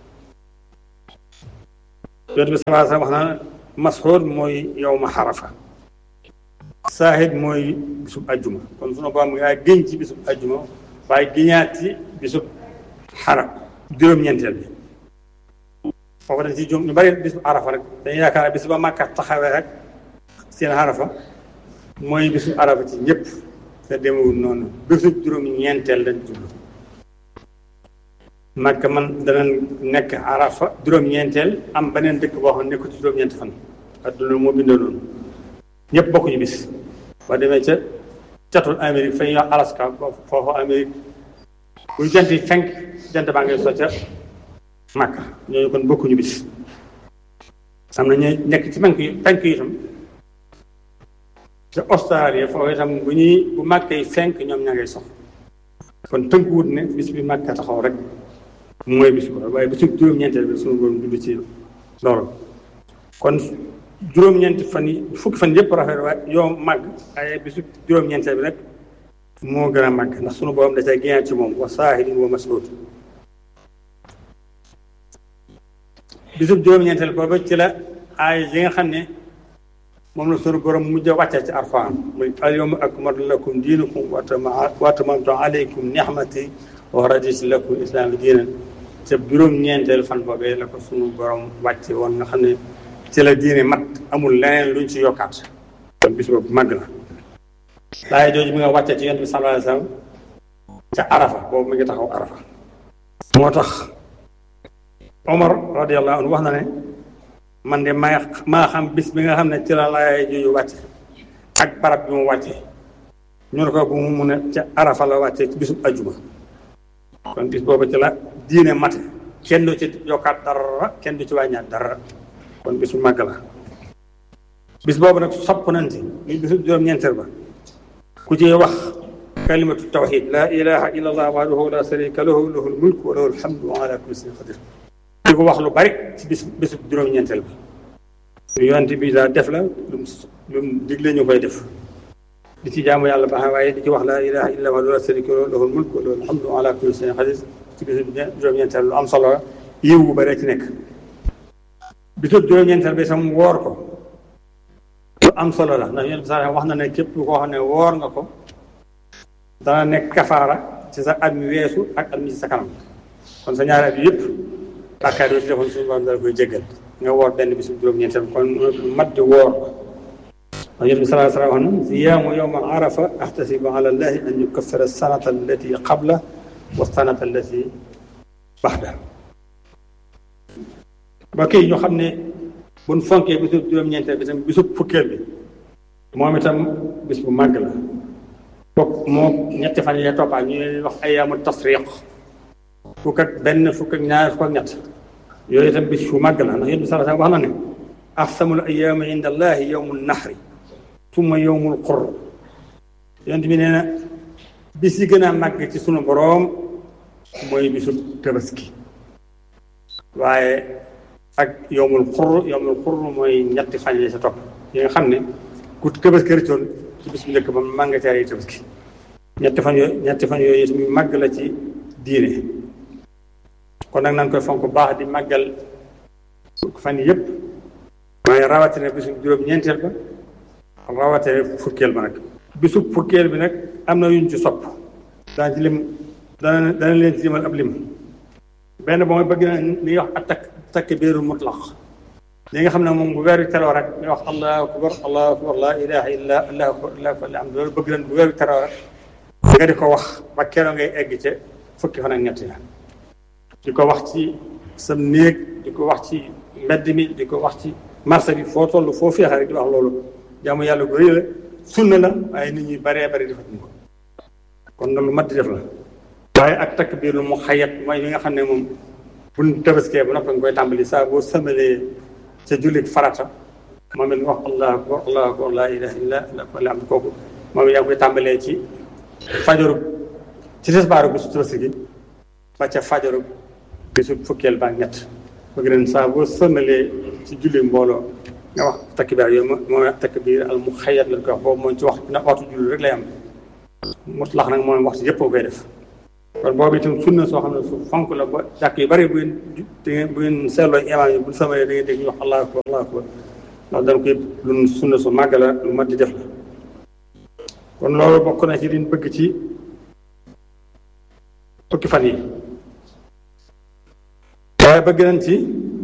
yonent bi salaa sallam wax na masxuud mooy yow ma xarafa saaxid mooy bisub ajjuma kon sunu borom ngaa gëñ ci bisub ajjuma waaye giñaat ci bisub xara juróom-ñeenteel bi foofu dañ ci jum ñu bari bisub arafa rek dañuy yaakaar bis ba màkka taxawee rek seen arafa mooy bisub arafa ci ñëpp te demewul noonu bisub juróom-ñeenteel lañ jublu màkka man dana nekk arafa juróom-ñeenteel am beneen dëkk boo xam ne nekku ci juróom-ñeenti fan adduna moo bindoo noonu ñëpp bokkuñu bis ba demee ca catul Amérique fa ñuy wax Alaska foofu Amérique buy jant yi fenk jant baa ngay socca Màkka ñooñu kon bokkuñu bis am na ñooy nekk ci penk yi penk yi itam ca Australie foofu itam bu ñuy bu Màkka yi fenk ñoom ña ngay sox kon tënkuwut ne bis bi Màkka taxaw rek mooy bis bu waaye bisu juróom-ñeenteel bi suñu borom dudd ci loolu kon juróom-ñeenti fan yi fukki fan yëpp rafet waaye yow màgg ay bisu juróom-ñeenteel bi nag moo gën a màgg ndax sunu borom da cay génnaat ci moom wa saahidin wa mas'uud bisu juróom-ñeenteel boobu ci la ay yi nga xam ne moom la sunu borom mujj a wàccee ci Alxuraan muy al yawma akmaltu lakum diinakum wa atmamtu alaykum ni'mati wa raditu lakum islaama diinan ca juróom-ñeenteel fan boobee la ko sunu borom wàcce woon nga xam ne ci la diine mat amul leneen luñ ci yokkaat kon bis boobu màgg na laay jooju mi nga wàccee ci yonent bi sallallahu alayhi wasallam ca arafa boobu mi ngi taxaw arafa moo tax omar radiallahu anhu wax na ne man de maa maa xam bis bi nga xam ne ci la laay jooju wàcce ak barab bi mu wàcce ñu ne ko bu mu mun a ca arafa la wàcce ci bisub ajuma kon bis boobu ci la diine mate kenn du ci yokkaat dara kenn du ci wàññaat dara kon bisu màgg la bis boobu nag sopp nañ ci muy bisu juróom-ñeenteel ba ku ci wax kalimatu tawxid laa ilaha illa allah wahdahu la sharika lahu lahul mulku wa lahul hamdu wa ala kulli shay'in qadir di ko wax lu bari ci bis bisu juróom-ñeenteel ba lu yonent bi daa def la lu lu digle ñu koy def di ci jaamu yàlla baax waaye di ci wax laa ilaha illa wahdahu la sharika lahu lahul mulku wa lahul hamdu wa ala kulli shay'in qadir ci bisu juróom-ñeenteel lu am solo la yiw bu bari ci nekk bisub juróom-ñeenteel bi sam woor ko lu am solo la ndax yéen sax wax na ne képp koo xam ne woor nga ko dana nekk kafaara ci sa at mi weesu ak at mi ci sa kanam kon sa ñaari at yëpp bàkkaar yoo ci defoon suñu borom dala koy jéggal nga woor benn bisub juróom-ñeenteel kon mat di woor ndax yéen bi salaa sallam wax na siyaamu yowma arafa ahtasibu ala allahi an yukaffira sanata allati qabla wa sanata allati baxda ba kii ñu xam ne buñ fonkee bisu juróom-ñeenteel bi tam bisu fukkeel bi moom itam bis bu màgg la bokk moom ñetti fan yee toppaa ñu wax ayaamu tasriq fukk ak benn fukk ak ñaar fukk ak ñett yooyu itam bis bu màgg la ndax yéen bi sala wax na ne ahsamul ayaami inda allahi yowmu nahri summa yowmul qur yonent bi nee na bis yi gën a màgg ci sunu boroom mooy bisu tabaski waaye ak yowmul xur yowmul xur mooy ñetti fan yi sa topp yi nga xam ne ku tabaski rëccoon ci bis bu njëkk ba màgg nga caa yi tabaski ñetti fan yooyu ñetti fan yooyu tamit màgg la ci diine kon nag nañ koy fonk baax di màggal fan yëpp waaye rawatina bisu juróom-ñeenteel ba rawatina fukkeel ba nag bisu fukkeel bi nag am na yuñ ci sopp daan ci lim dana dana leen ci limal ab lim benn ba mooy bëgg na li ñuy wax atak takbiirul mutlaq li nga xam ne moom bu weer wi teroo rek nga wax allahu akbar allahu akbar laa ilaha illa allahu akbar allahu akbar am loolu bëgg nañ bu weer wi teroo rek nga di ko wax ba keroog ngay egg ca fukki fan ak ñett ya di ko wax ci sa néeg di ko wax ci mbedd mi di ko wax ci marché bi foo toll foo féexe rek di wax loolu jaamu yàlla gu rëy la sunna la waaye nit ñi baree bari di fa ko kon nag lu mat di def la waaye ak takbiir lu mu xayat mooy li nga xam ne moom buñ tabaskee ba noppi nga koy tàmbali saa boo sëmalee ca jullit farata moom it nga wax allahu akbar allahu akbar laa ilaha illa allah am kooku moom it yaa ngi koy tàmbalee ci fajaru ci tisbaaru bisu tabaski gi ba ca fajaru bisu fukkeel ba ñett bëgg nañ saa boo sëmalee ci julli mbooloo nga wax takbiir yooyu mooy takbiir al mu xayat lañ koy wax boobu mooy ci wax na waxtu julli rek lay am mutlax nag moom waxtu yëpp koy def kon boobu itam sunna soo xam ne su fonk la ba jàkk yu bari bu ngeen bu ngeen seetloo imaam yi bu samalee da ngeen dégg ñu wax allahu akbar allahu akbar ndax dañ koy lu sunna su màgg la lu mat di def la kon loolu bokk na ci liñ bëgg ci fukki fan yi waaye bëgg nañ ci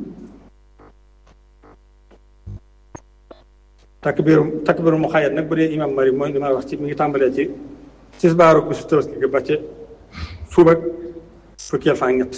takbiru takbiru mu xayat nag bu dee imam mari mooy li ma wax ci mi ngi tàmbalee ci tisbaaru bisu tabaski gi ba ca suba fukkeel fan ñett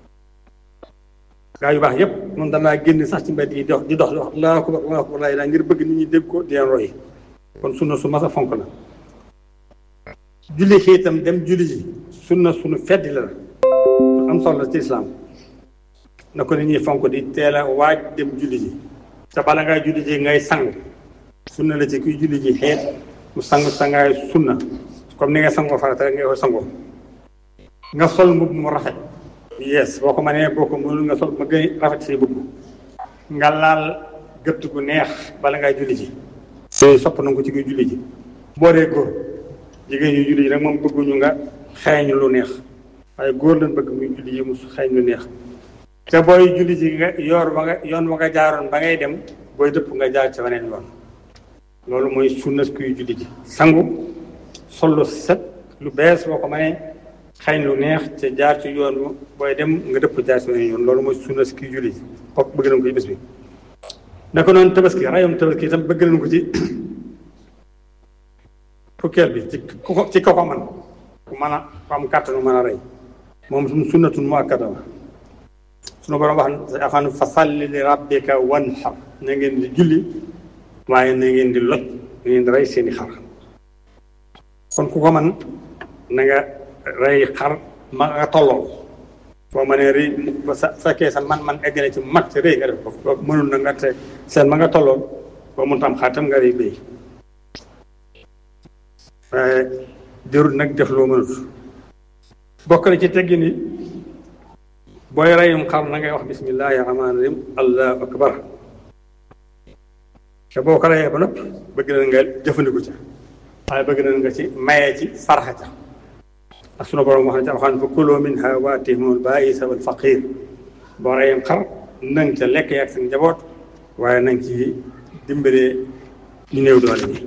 gaa yu baax yépp moom danaa génn sax ci mbedd yi dox di dox di wax allahu akbar allahu akbar laa ilaa ngir bëgg nit ñi dégg ko di leen roy kon sunna su mas a fonk la julli xii itam dem julli ji sunna sunu feddi la am solo ci islaam na ko nit ñi fonk di teel a waaj dem julli ji te bala ngay julli ji ngay sang sunna la ci kuy julli ji xeet mu sang sangaay sunna comme ni nga sangoo farata rek ngay koy sangoo nga sol mbubb mu rafet yees boo ko mënee boo ko mënul nga sol ma gën rafet say mbubb nga laal gëtt gu neex bala ngay julli ji yooyu sopp na ko ci kuy julli ji boo dee góor jigéen ñu julli ji nag moom bëgguñu nga xeeñ lu neex waaye góor lañ bëgg muy julli ji mu xeeñ lu neex te booy julli ji nga yoor ba nga yoon ba nga jaaroon ba ngay dem booy dëpp nga jaar ci weneen yoon loolu mooy sunna kuy julli ji sangu sol lu set lu bees boo ko mënee xeeñ lu neex te jaar ci yoon booy dem nga dëpp jaar ci weneen yoon loolu mooy sunna kuy julli ji kooku bëgg nañ ko ci bés bi naka noonu tabaski rayum tabaski itam bëgg nañ ko ci fukkeel bi ci ku ko ci ko ko man ku mën a ku am kàttanu mën a rey moom suñu sunnatun mu akkada la suñu borom wax na afan fa salli li rabbika wanhar na ngeen di julli waaye na ngeen di loj na ngeen di rey seeni xar kon ku ko man na nga rey xar ma nga tolloo boo mënee rëy ba sa fekkee sa man man egg na ci mat ci rëy nga def ko mënul na nga te seen ma nga tolloo boo mun tam xar tam nga rëy béy waaye jërul nag def loo mënut bokk na ci teggi ni booy reyum xar na ngay wax bismillahi rahmaani rahim allahu akbar te boo ko reyee ba noppi bëgg na nga jëfandiku ca waaye bëgg na nga ci mayee ci sarxa ca ndax sunu borom wax na ci alxuraan fa kuloo minha waatihimul baa'isa wal faqir boo reyum xar nang ca lekk yaag sa njaboot waaye nang ci dimbalee ñu néew doole ñi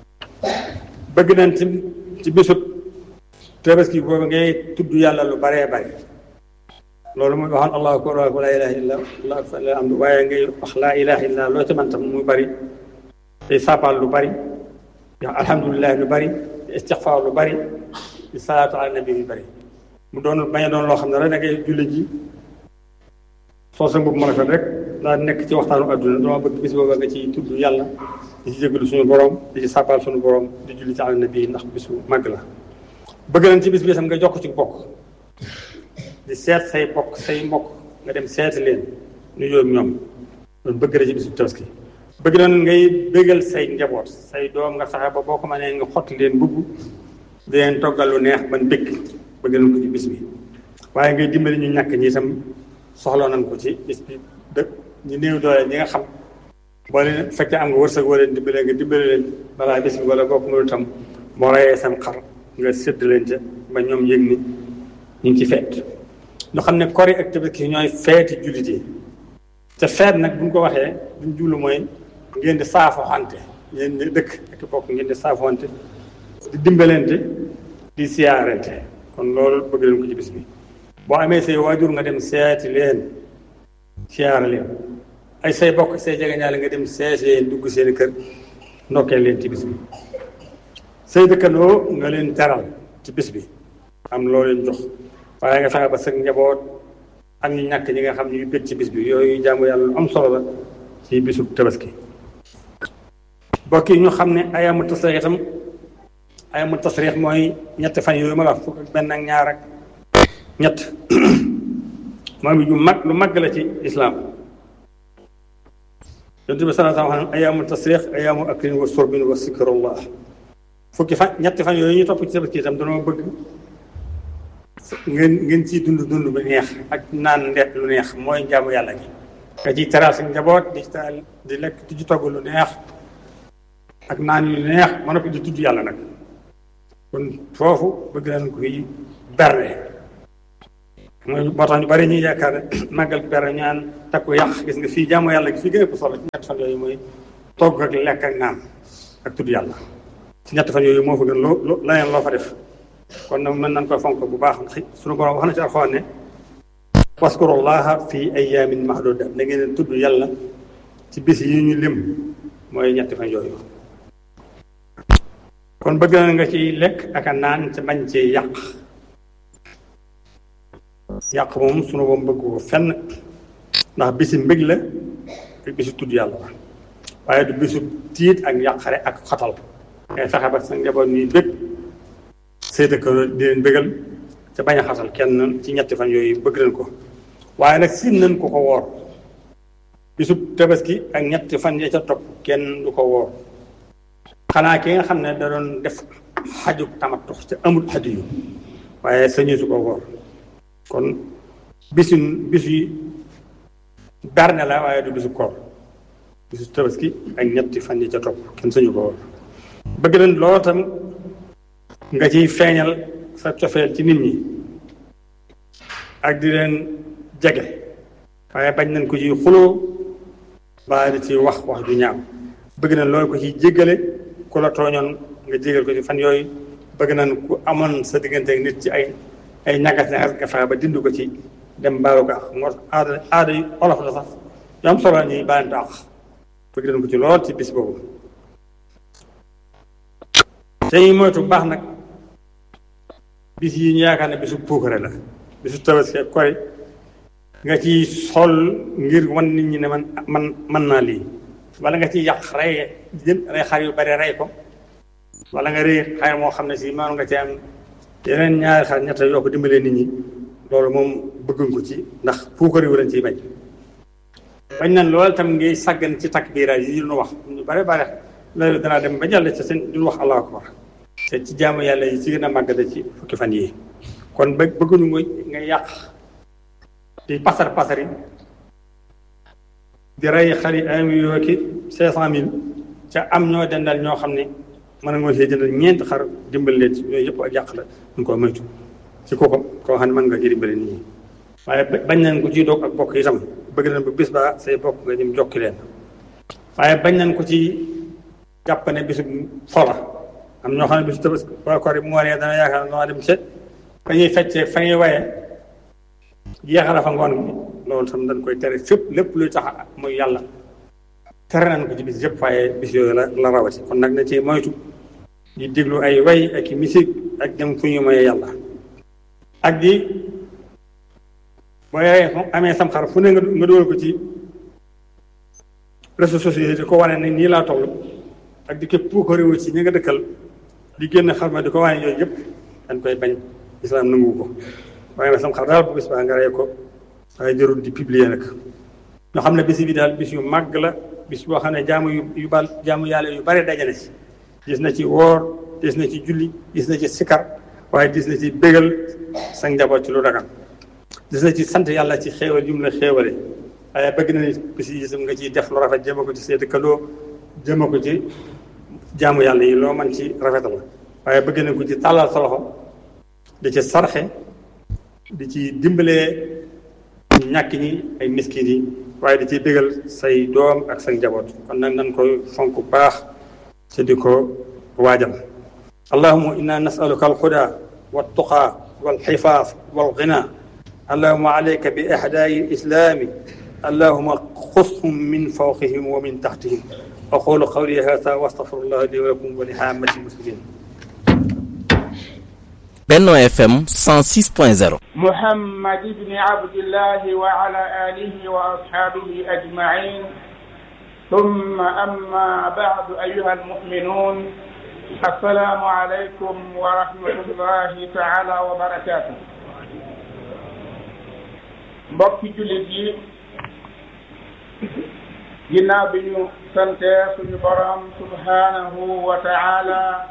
bëgg nañ ci ci bisub tabaski boobu ngay tudd yàlla lu baree bare loolu mooy waxoon allahu akbar wa laa ilaha illa allah akbar la am waaye ngay wax laa ilaha illa loo ci man tam muy bari day saapaal lu bari di wax alhamdulilah lu bari di istixfaar lu bari di salaatu ala nabi lu bari mu doon bañ a doon loo xam ne rek da ngay julli ji soo sa mbubb mu rafet rek daa nekk ci waxtaanu adduna dama bëgg bis booba nga ci tudd yàlla di ci jégalu suñu borom di ci sàppaal suñu borom di julli ci ala nabi ndax bisu màgg la bëgg nañ ci bis bi tam nga jokk ci bokk di seet say bokk say mbokk nga dem seeti leen nu yoom ñoom loolu bëgg na ci bisu tabaski bëgg na ngay bëggal say njaboot say doom nga fexe ba boo ko mënee nga xotti leen mbubb di leen toggal lu neex ban bëgg bëgg nañ ko ci bis bi waaye ngay dimbali ñu ñàkk ñi itam soxla nañ ko ci bis bi dëkk ñu néew doole ñi nga xam boo leen fekkee am nga wërsëg woo leen dimbale nga dimbale leen balaa bis bi wala bokk nga itam boo reyee sam xar nga sédd leen ca ba ñoom yëg ni ñu ngi ci feet ñu xam ne kori ak tabaski ñooy feeti jullit yi te feet nag bu ñu ko waxee duñ jublu mooy ngeen di saafoxante ngeen di dëkk ak bokk ngeen di saafoxante di dimbalante di siyaarante kon loolu bëgg leen ko ci bis bi boo amee say waajur nga dem seeti leen siyaara leen ay say bokk say jegeñaale nga dem seeti leen dugg seen kër ndokkee leen ci bis bi say dëkkandoo nga leen teral ci bis bi am loo leen jox waaye nga fexe ba sa njaboot ak ñu ñàkk ñi nga xam ne ñu bëgg ci bis bi yooyu jaamu yàlla lu am solo la ci bisu tabaski mbokk yi ñu xam ne ayamu tasriix itam ayamu tasriix mooy ñetti fan yooyu ma la wax fukk ak benn ak ñaar ak ñett moom ju mag lu mag la ci islaam yonent bi sallallahu alayhi wa sallam ayamu tasriix ayamu aklin wa surbin wa zikrullah fukki fan ñetti fan yooyu ñu topp ci tabaski itam dañoo bëgg ngeen ngeen ciy dund dund bu neex ak naan ndet lu neex mooy njaamu yàlla gi nga ciy teral sa njaboot di taal di lekk di ci togg lu neex ak naan yu neex ma noppi di tudd yàlla nag kon foofu bëgg nañ koy berne mooy moo tax ñu bari ñuy yaakaar ne màggal bere ñaan takku yàq gis nga fii jaamu yàlla gi fii gën a ëpp solo ci ñetti fan yooyu mooy togg ak lekk ak naan ak tudd yàlla ci ñetti fan yooyu moo fa gën loo loo leneen loo fa def kon nag mën nañ koy fonk bu baax suñu borom wax na ci alxuraan ne waskurullaha fi ayaamin mahduda da ngeen tudd yàlla ci bis yi ñu lim mooy ñetti fan yooyu kon bëgg na nga ci lekk ak a naan ci bañ ci yàq yàq moom sunu boom bëgg ko fenn ndax bisi mbég la ak bisu tudd yàlla la waaye du bisu tiit ak yàqare ak xatal ngay fexe ba sa njaboot ñuy bég say dëkkandoo di leen bégal te bañ a xatal kenn ci ñetti fan yooyu bëgg nañ ko waaye nag sin nañ ko ko woor bisu tabaski ak ñetti fan ya ca topp kenn du ko woor xanaa ki nga xam ne da doon def xaju tamattu te amul xaju yu waaye sañu su ko woor kon bisu bisu berne la waaye du bisu koor bisu tabaski ak ñetti fan yi ca topp kenn sañu ko woor bëgg nañ loolu tam nga ciy feeñal sa cofeel ci nit ñi ak di leen jege waaye bañ nañ ko ci xuloo baa di ci wax wax ju ñaaw bëgg nañ loolu ko ci jéggale ku la tooñoon nga jégal ko ci fan yooyu bëgg nañ ku amoon sa diggante ak nit ci ay ay ñagas ñagas nga fexe ba dindu ko ci dem baalu ko ak moo aada aada yu olof la sax yu am solo ñuy baalante ak bëgg nañ ko ci lool ci bis boobu tey moytu baax nag bis yi ñu yaakaar ne bisu puukare la bisu tabaski ak kori nga ci sol ngir wan nit ñi ne man man mën naa lii wala nga ci yàq rey jën rey xar yu bari rey ko wala nga rey xar moo xam ne si maanu nga ci am yeneen ñaari xar ñett yoo ko dimbalee nit ñi loolu moom bëgguñ ko ci ndax puukare wu lañ ciy bañ bañ nañ loolu tam ngay sàggan ci takbiira yi ñu wax ñu bare bare loolu danaa dem ba jàll ci seen duñ wax allahu akbar te ci jaamu yàlla yi ci gën a màgg da ci fukki fan yii kon ba bëgguñu nga nga yàq di pasar pasari di rey xari un million ki cinq cent mille ca am ñoo dendal ñoo xam ne mën nga see jëndal ñeenti xar dimbal leen ci yooyu yëpp ak yàq la ñu ko moytu ci kooku koo xam ne mën nga ci dimbale nit ñi waaye bañ nañ ko ci doog ak bokk itam bëgg nañ bu bis ba say bokk nga dem jokki leen waaye bañ nañ ko ci jàpp ne bisu fola am ñoo xam ne bisu tabaski wala koor yi mu waree dana yaakaar noo dem ca fa ñuy feccee fa ñuy waye jeexala fa ngoon gi loolu tam dañ koy tere fépp lépp luy tax muy yàlla tere nañ ko ci bis yëpp waaye bis yooyu la la rawati kon nag na ci moytu di déglu ay way ak i musique ak dem fu ñu moyee yàlla ak di boo amee sam xar fu ne nga nga dugal ko ci réseaux sociaux yi di ko wane ne nii laa toll ak di képp pour ko réew ci ñi nga dëkkal di génn xar ma di ko wane yooyu yëpp dañ koy bañ islam nangu ko waaye nag sam xar daal bu bis baa nga rey ko waaye jarul di publier nag ñoo xam ne bis bi daal bis yu màgg la bis boo xam ne jaamu yu yu bal jaamu yàlla yu bare dajale ci gis na ci woor gis na ci julli gis na ci sikar waaye gis na ci bégal sa njaboot ci lu dagan gis na ci sant yàlla ci xéewal yu mu la xéewale waaye bëgg na ni bis yi itam nga ciy def lu rafet jëma ko ci say dëkkandoo jëma ko ci jaamu yàlla yi loo man ci rafetal waaye bëgg na ko ci tàllal sa loxo di ci sarxe di ci dimbalee ñàkk ñi ay miskin yi waaye di ci bégal say doom ak sa njaboot kon nag nan koy fonk bu baax te di ko waajal allahuma inna nasaluka alhuda waltuqa walxifaaf walghina allahuma alayka bi ahdaai lislami allahuma xushum min fawqihim wa min taxtihim aqulu qawli hada wa astafirullah li wa lakum wa li haamati muslimin Benno FM 106.0 محمد بن عبد الله وعلى آله وأصحابه أجمعين ثم أما بعد أيها المؤمنون السلام عليكم ورحمة الله تعالى وبركاته mbokki jullit yi ginnaaw bi ñu sante suñu borom subhanahu wa taala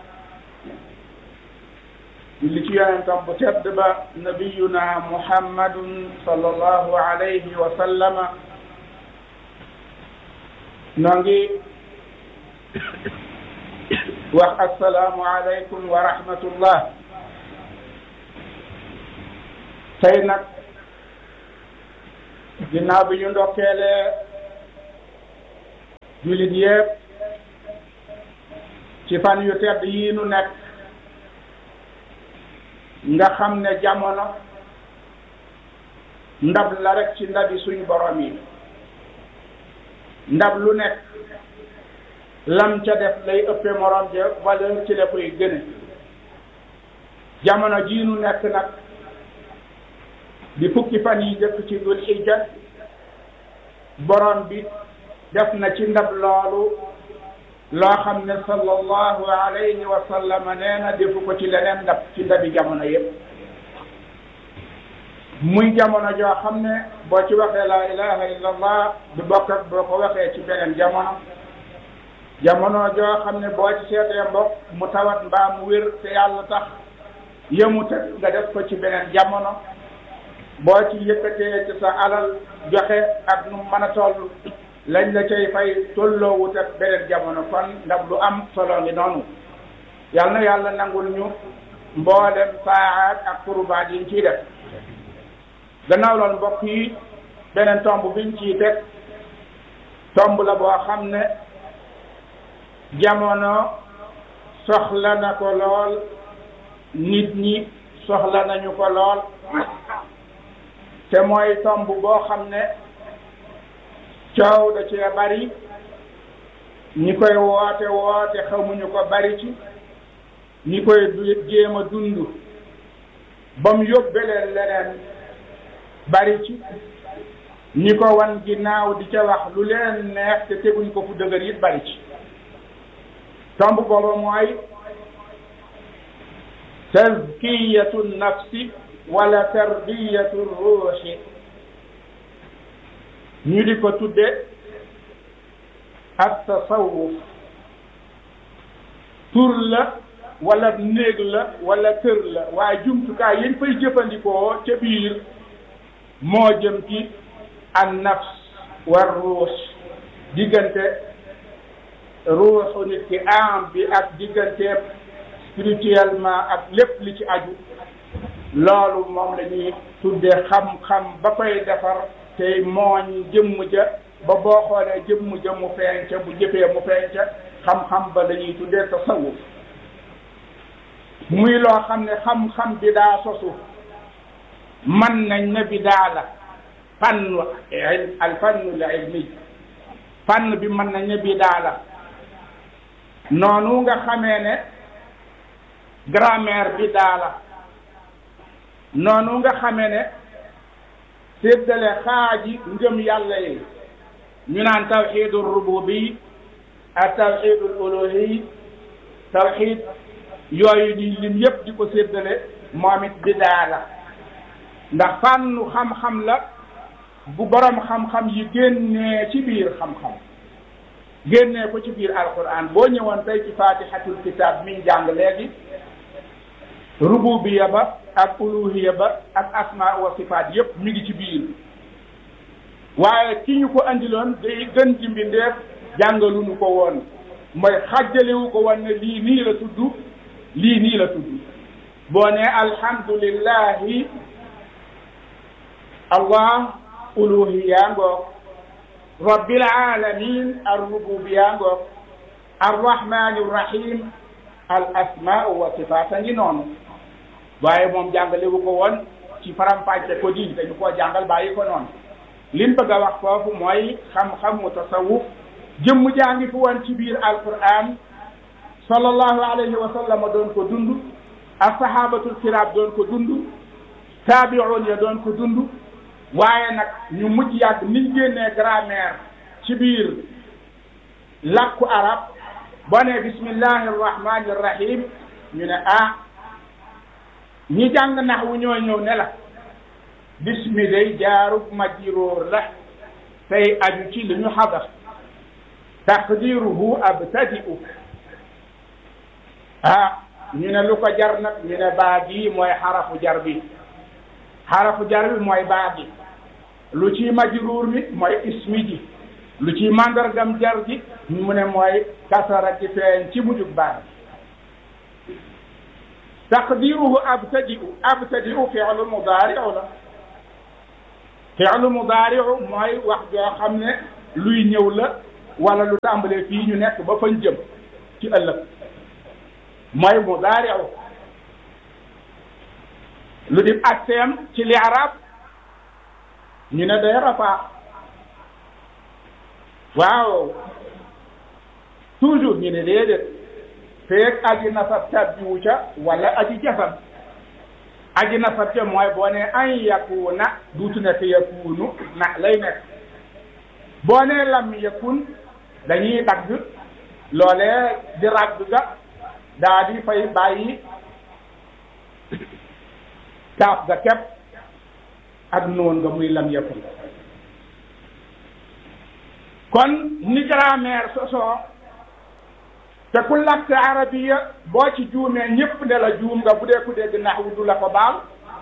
julli ci yonentam bu tedd ba nabiyuna muhammadun sallallahu alayhi wa sallama noo ngi wax assalaamu aleykum wa rahmatullah tey nag ginnaaw bi ñu ndokkeelee jullit yépp ci fan yu tedd yii nu nekk nga xam ne jamono ndab la rek ci ndabi suñu borom yi ndab lu nekk lam ca def lay ëppe morom ja valeur ci la koy gëne jamono jii nu nekk nag di fukki fan yi jëkk ci dul hijja borom bi def na ci ndab loolu loo xam ne sallallahu alayhi wa sallam nee na defu ko ci leneen ndab ci ndabi jamono yépp muy jamono joo xam ne boo ci waxee laa ilaha illa allah du bokk ak boo ko waxee ci beneen jamono jamono joo xam ne boo ci seetee mbokk mu tawat mbaa mu wér te yàlla tax yëmute nga def ko ci beneen jamono boo ci yëkkatee ci sa alal joxe ak nu mën a toll lañ la cay fay tolloowut ak beneen jamono kon ndax lu am solo ngi noonu yal na yàlla nangul ñu mboolem saaxaat ak kurbaat yi ñu ciy def gannaaw loolu mbokk yi beneen tomb biñ ciy teg tomb la boo xam ne jamono soxla na ko lool nit ñi soxla nañu ko lool te mooy tomb boo xam ne coow da cee bari ñi koy woote woote xamuñu ko bari ci ñi koy jéem a dund ba mu yóbbe leen leneen bari ci ñi ko wan ginnaaw di ca wax lu leen neex te teguñ ko fu dëgër it bari ci tomb booba mooy tazkiyatu nafsi wala tarbiyatu ruuxi ñu di ko tudde ak tasawuf tur la wala néeg la wala kër la waaye jumtukaay yañ fay jëfandikoo ca biir moo jëm ci an nafs war ruux diggante ruuxu nit ki am bi ak diggante spirituellement ak lépp li ci aju loolu moom la ñuy tudde xam-xam ba koy defar tey mooñ jëmm ja ba boo xoolee jëmm ja mu feeñ ca bu jëfee mu feeñ ca xam-xam ba la ñuy tuddee tasawuf muy loo xam ne xam-xam bi daa sosu man nañ ne bi daa la fannu al fannu l ilmi fànn bi mën nañ ne bi daa la noonu nga xamee ne grammaire bi daa la noonu nga xamee ne séddale xaaji ngëm yàlla yi ñu naan tawxidul rububi ak tawxidul uluhi tawxid yooyu ni lim yépp di ko séddale moom it bidaa la ndax fànnu xam-xam la bu borom xam-xam yi génnee ci biir xam-xam génnee ko ci biir alquran boo ñëwoon tey ci fatihatul kitab miñ jàng léegi rububiya ba ak uluhiya ba ak asma wa sifaat yépp mi ngi ci biir waaye ki ñu ko andiloon day gën ci mbindeef jàngaluñu ko woon mooy xàjjalewu ko woon ne lii nii la tudd lii nii la tudd boo ne alhamdulillahi allah uluhiya ngoog rabbil alamin arrububiya ngoog arrahmani rrahim al asmau wa sifaata ngi noonu waaye moom jàngalewu ko woon ci faram-fàcce ko di dañu koo jàngal bàyyi ko noonu lim bëgg a wax foofu mooy xam-xam mu tasawuf jëmm jaa ngi fi woon ci biir alquran sallallahu alayhi wa sallam doon ko dund ashabatul kiram doon ko dund taabi'un ya doon ko dund waaye nag ñu mujj yàgg niñ génnee grammaire ci biir làkku arab boo ne bismillahi arrahmani arrahim ñu ne ah ñi jàng nax wu ñoo ñëw ne la bismi day jaarub majruur la tey aju ci li ñu xadar taqdiruhu abtadi'u ah ñu ne lu ko jar nag ñu ne baa gi mooy xarafu jar bi xarafu jar bi mooy baa gi lu ci majruur mi mooy ismi ji lu ci mandargam jar ji mu ne mooy kasara ci feeñ ci mujjug baa gi taqdiruhu abtadi'u abtadi'u fi'lu mudaari'u la fi'lu mudaari'u mooy wax joo xam ne luy ñëw la wala lu tàmbalee fii ñu nekk ba fañ jëm ci ëllëg mooy mudaari'u lu di akseem ci li arab ñu ne day rafaa waaw toujours ñu ne déedéet feeg aji nasab tabbiwu ca wala aji jasam aji nasab ca mooy boo ne an yakuna duutu nekk yakunu na lay nekk boo ne lam yakun dañuy dagg loolee di ragg ga daa di fay bàyyi kaaf ga kepp ak noon nga muy lam yakun kon ni grammaire sosoo te ku làkk arabiya boo ci juumee ñépp ne la juum nga bu dee ku dégg naxwu du la ko baal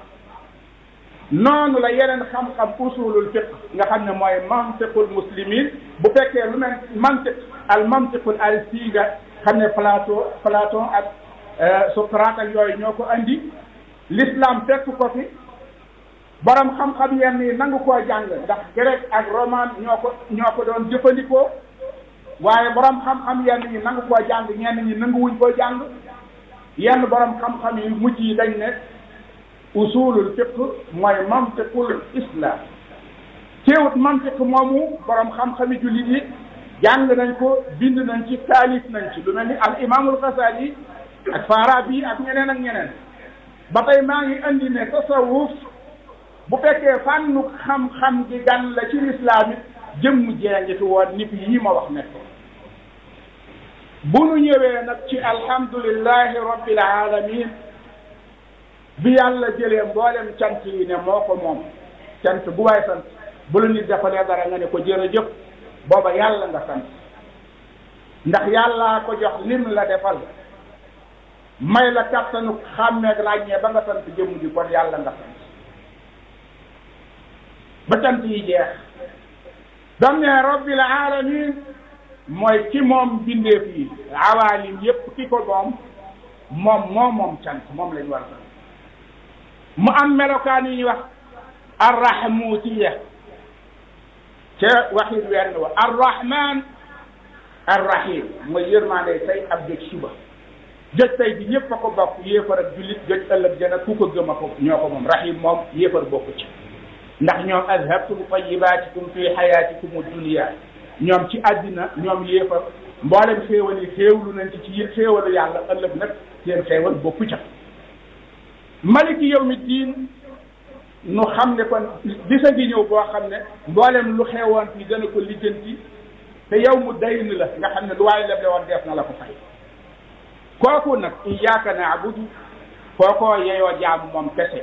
noonu la yeneen xam-xam usulul fiq nga xam ne mooy mantiqul muslimin bu fekkee lu mel mantiq al mantiqul al siiga xam ne Platon Platon ak Socrate ak yooyu ñoo ko andi l'islam fekk ko fi borom xam-xam yenn yi nangu koo jàng ndax grec ak roman ñoo ko ñoo ko doon jëfandikoo waaye borom xam-xam yenn yi nangu koo jàng ñenn ñi nanguwuñ koo jàng yenn borom xam-xam yi mujj yi dañ ne usulul fiqh mooy mantiqul islam teewut mantiq moomu borom xam-xami jullit yi jàng nañ ko bind nañ ci taalif nañ ci lu mel ni al imaamul Ghazali ak Farabi ak ñeneen ak ñeneen ba tey maa ngi andi ne tasawuf bu fekkee fànnu xam-xam gi gan la ci lislaam it jëmm jeengi fi woon nit yi ma wax nekk bu nu ñëwee nag ci alhamdulillahi rabbil alamin bi yàlla jëlee mboolem cant yi ne moo ko moom cant bu waay sant bu la nit defalee dara nga ne ko jërëjëf booba yàlla nga sant ndax yàllaa ko jox lim la defal may la kattanu xàmmeeg ràññee ba nga sant jëmm ji kon yàlla nga sant ba cant yi jeex dam ne rabbil alamin mooy ki moom bindeef yi awaalim yépp ki ko moom moom moom moom cant moom lañ war a sant mu am melokaan yu ñuy wax arrahmutiya ca waxit wenn wa arrahman arrahim mooy yërmaande tey ab jëj suba jëj tey bi ñëpp a ko bokk yéefar ak jullit jëj ëllëg jana ku ko gëm a ko ñoo ko moom rahim moom yéefar bokku ci ndax ñoom azhabtum tayyibatikum fi hayatikum dunya ñoom ci àddina ñoom yéefar mboolem xéewal yi xéewlu nañ ci ci xéewalu yàlla ëllëg nag seen xéewal bokku ca maliki yawmi diin nu xam ne kon bisa ngi ñëw boo xam ne mboolem lu xewoon fi dana ko lijjanti te yow mu dayn la nga xam ne lu waaye leble woon def na la ko fay kooku nag iyyaka na'budu kookoo yeyoo jaamu moom kese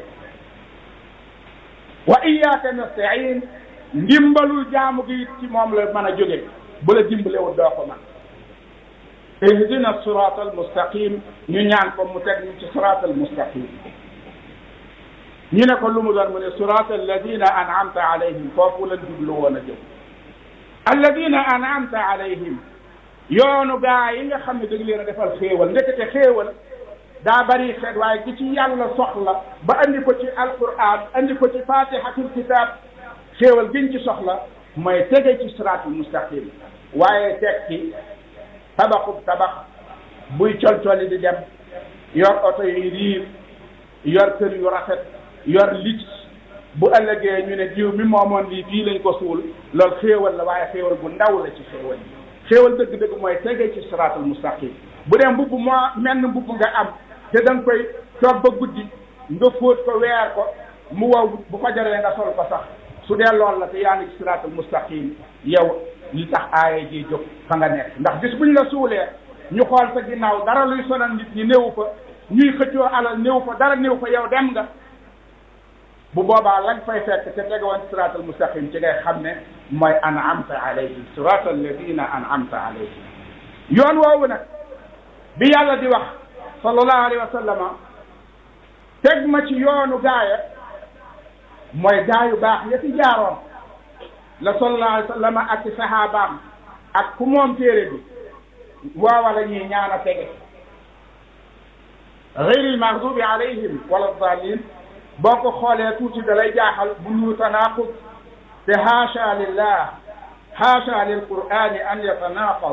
wa iyyaka nasta'in ndimbalul jaamu gi ci moom la mën a jóge bu la dimbalewul doo ko man ihdina sirata al mustaqim ñu ñaan ko mu teg ñu ci sirata al mustaqim ñu ne ko lu mu doon mu ne sirata alladina an'amta alayhim foofu lañ jublu woon a jëm alladina an'amta alayhim yoonu gaa yi nga xam ne dañ leen a defal xéewal ndekete xéewal daa bari xeet waaye gi ci yàlla soxla ba andi ko ci alquran andi ko ci fatihatul kitab xéewal giñ ci soxla mooy tege ci siraatul mustaqim waaye teg ci tabaxub tabax buy colcoli di dem yor oto yu riir yor kër yu rafet yor lig bu ëllëgee ñu ne jiw mi moomoon lii fii lañ ko suul loolu xéewal la waaye xéewal bu ndaw la ci xéewal yi xéewal dëgg-dëgg mooy tege ci siraatul mustaqim bu dee mbubb moo menn mbubb nga am te da nga koy toog ba guddi nga fóot ko weer ko mu wow bu ko jaree nga sol ko sax su dee lool la te yaa ngi ci siraatul mustaqim yow li tax aaya ji jóg fa nga nekk ndax bis buñ la suulee ñu xool sa ginnaaw dara luy sonal nit ñi néew fa ñuy xëccoo alal néew fa dara néew fa yow dem nga bu boobaa lañ fay fekk te tegewoon siraatal mustaqim ci ngay xam ne mooy an'amta alayhim siraatal ladina an'amta alayhim yoon woowu nag bi yàlla di wax sallallahu alayhi wa sallama teg ma ci yoonu gaaya mooy gaayu baax ya ci jaaroon la sallallahu alayhi wa sallama ak ci saxaabaam ak ku moom téere bi waawa la ñuy ñaan a tege ghayril maghdubi alayhim wala daalin boo ko xoolee tuuti da lay jaaxal bu ñu tanaaqud te haasha lillah haasha lil qur'ani an yatanaqad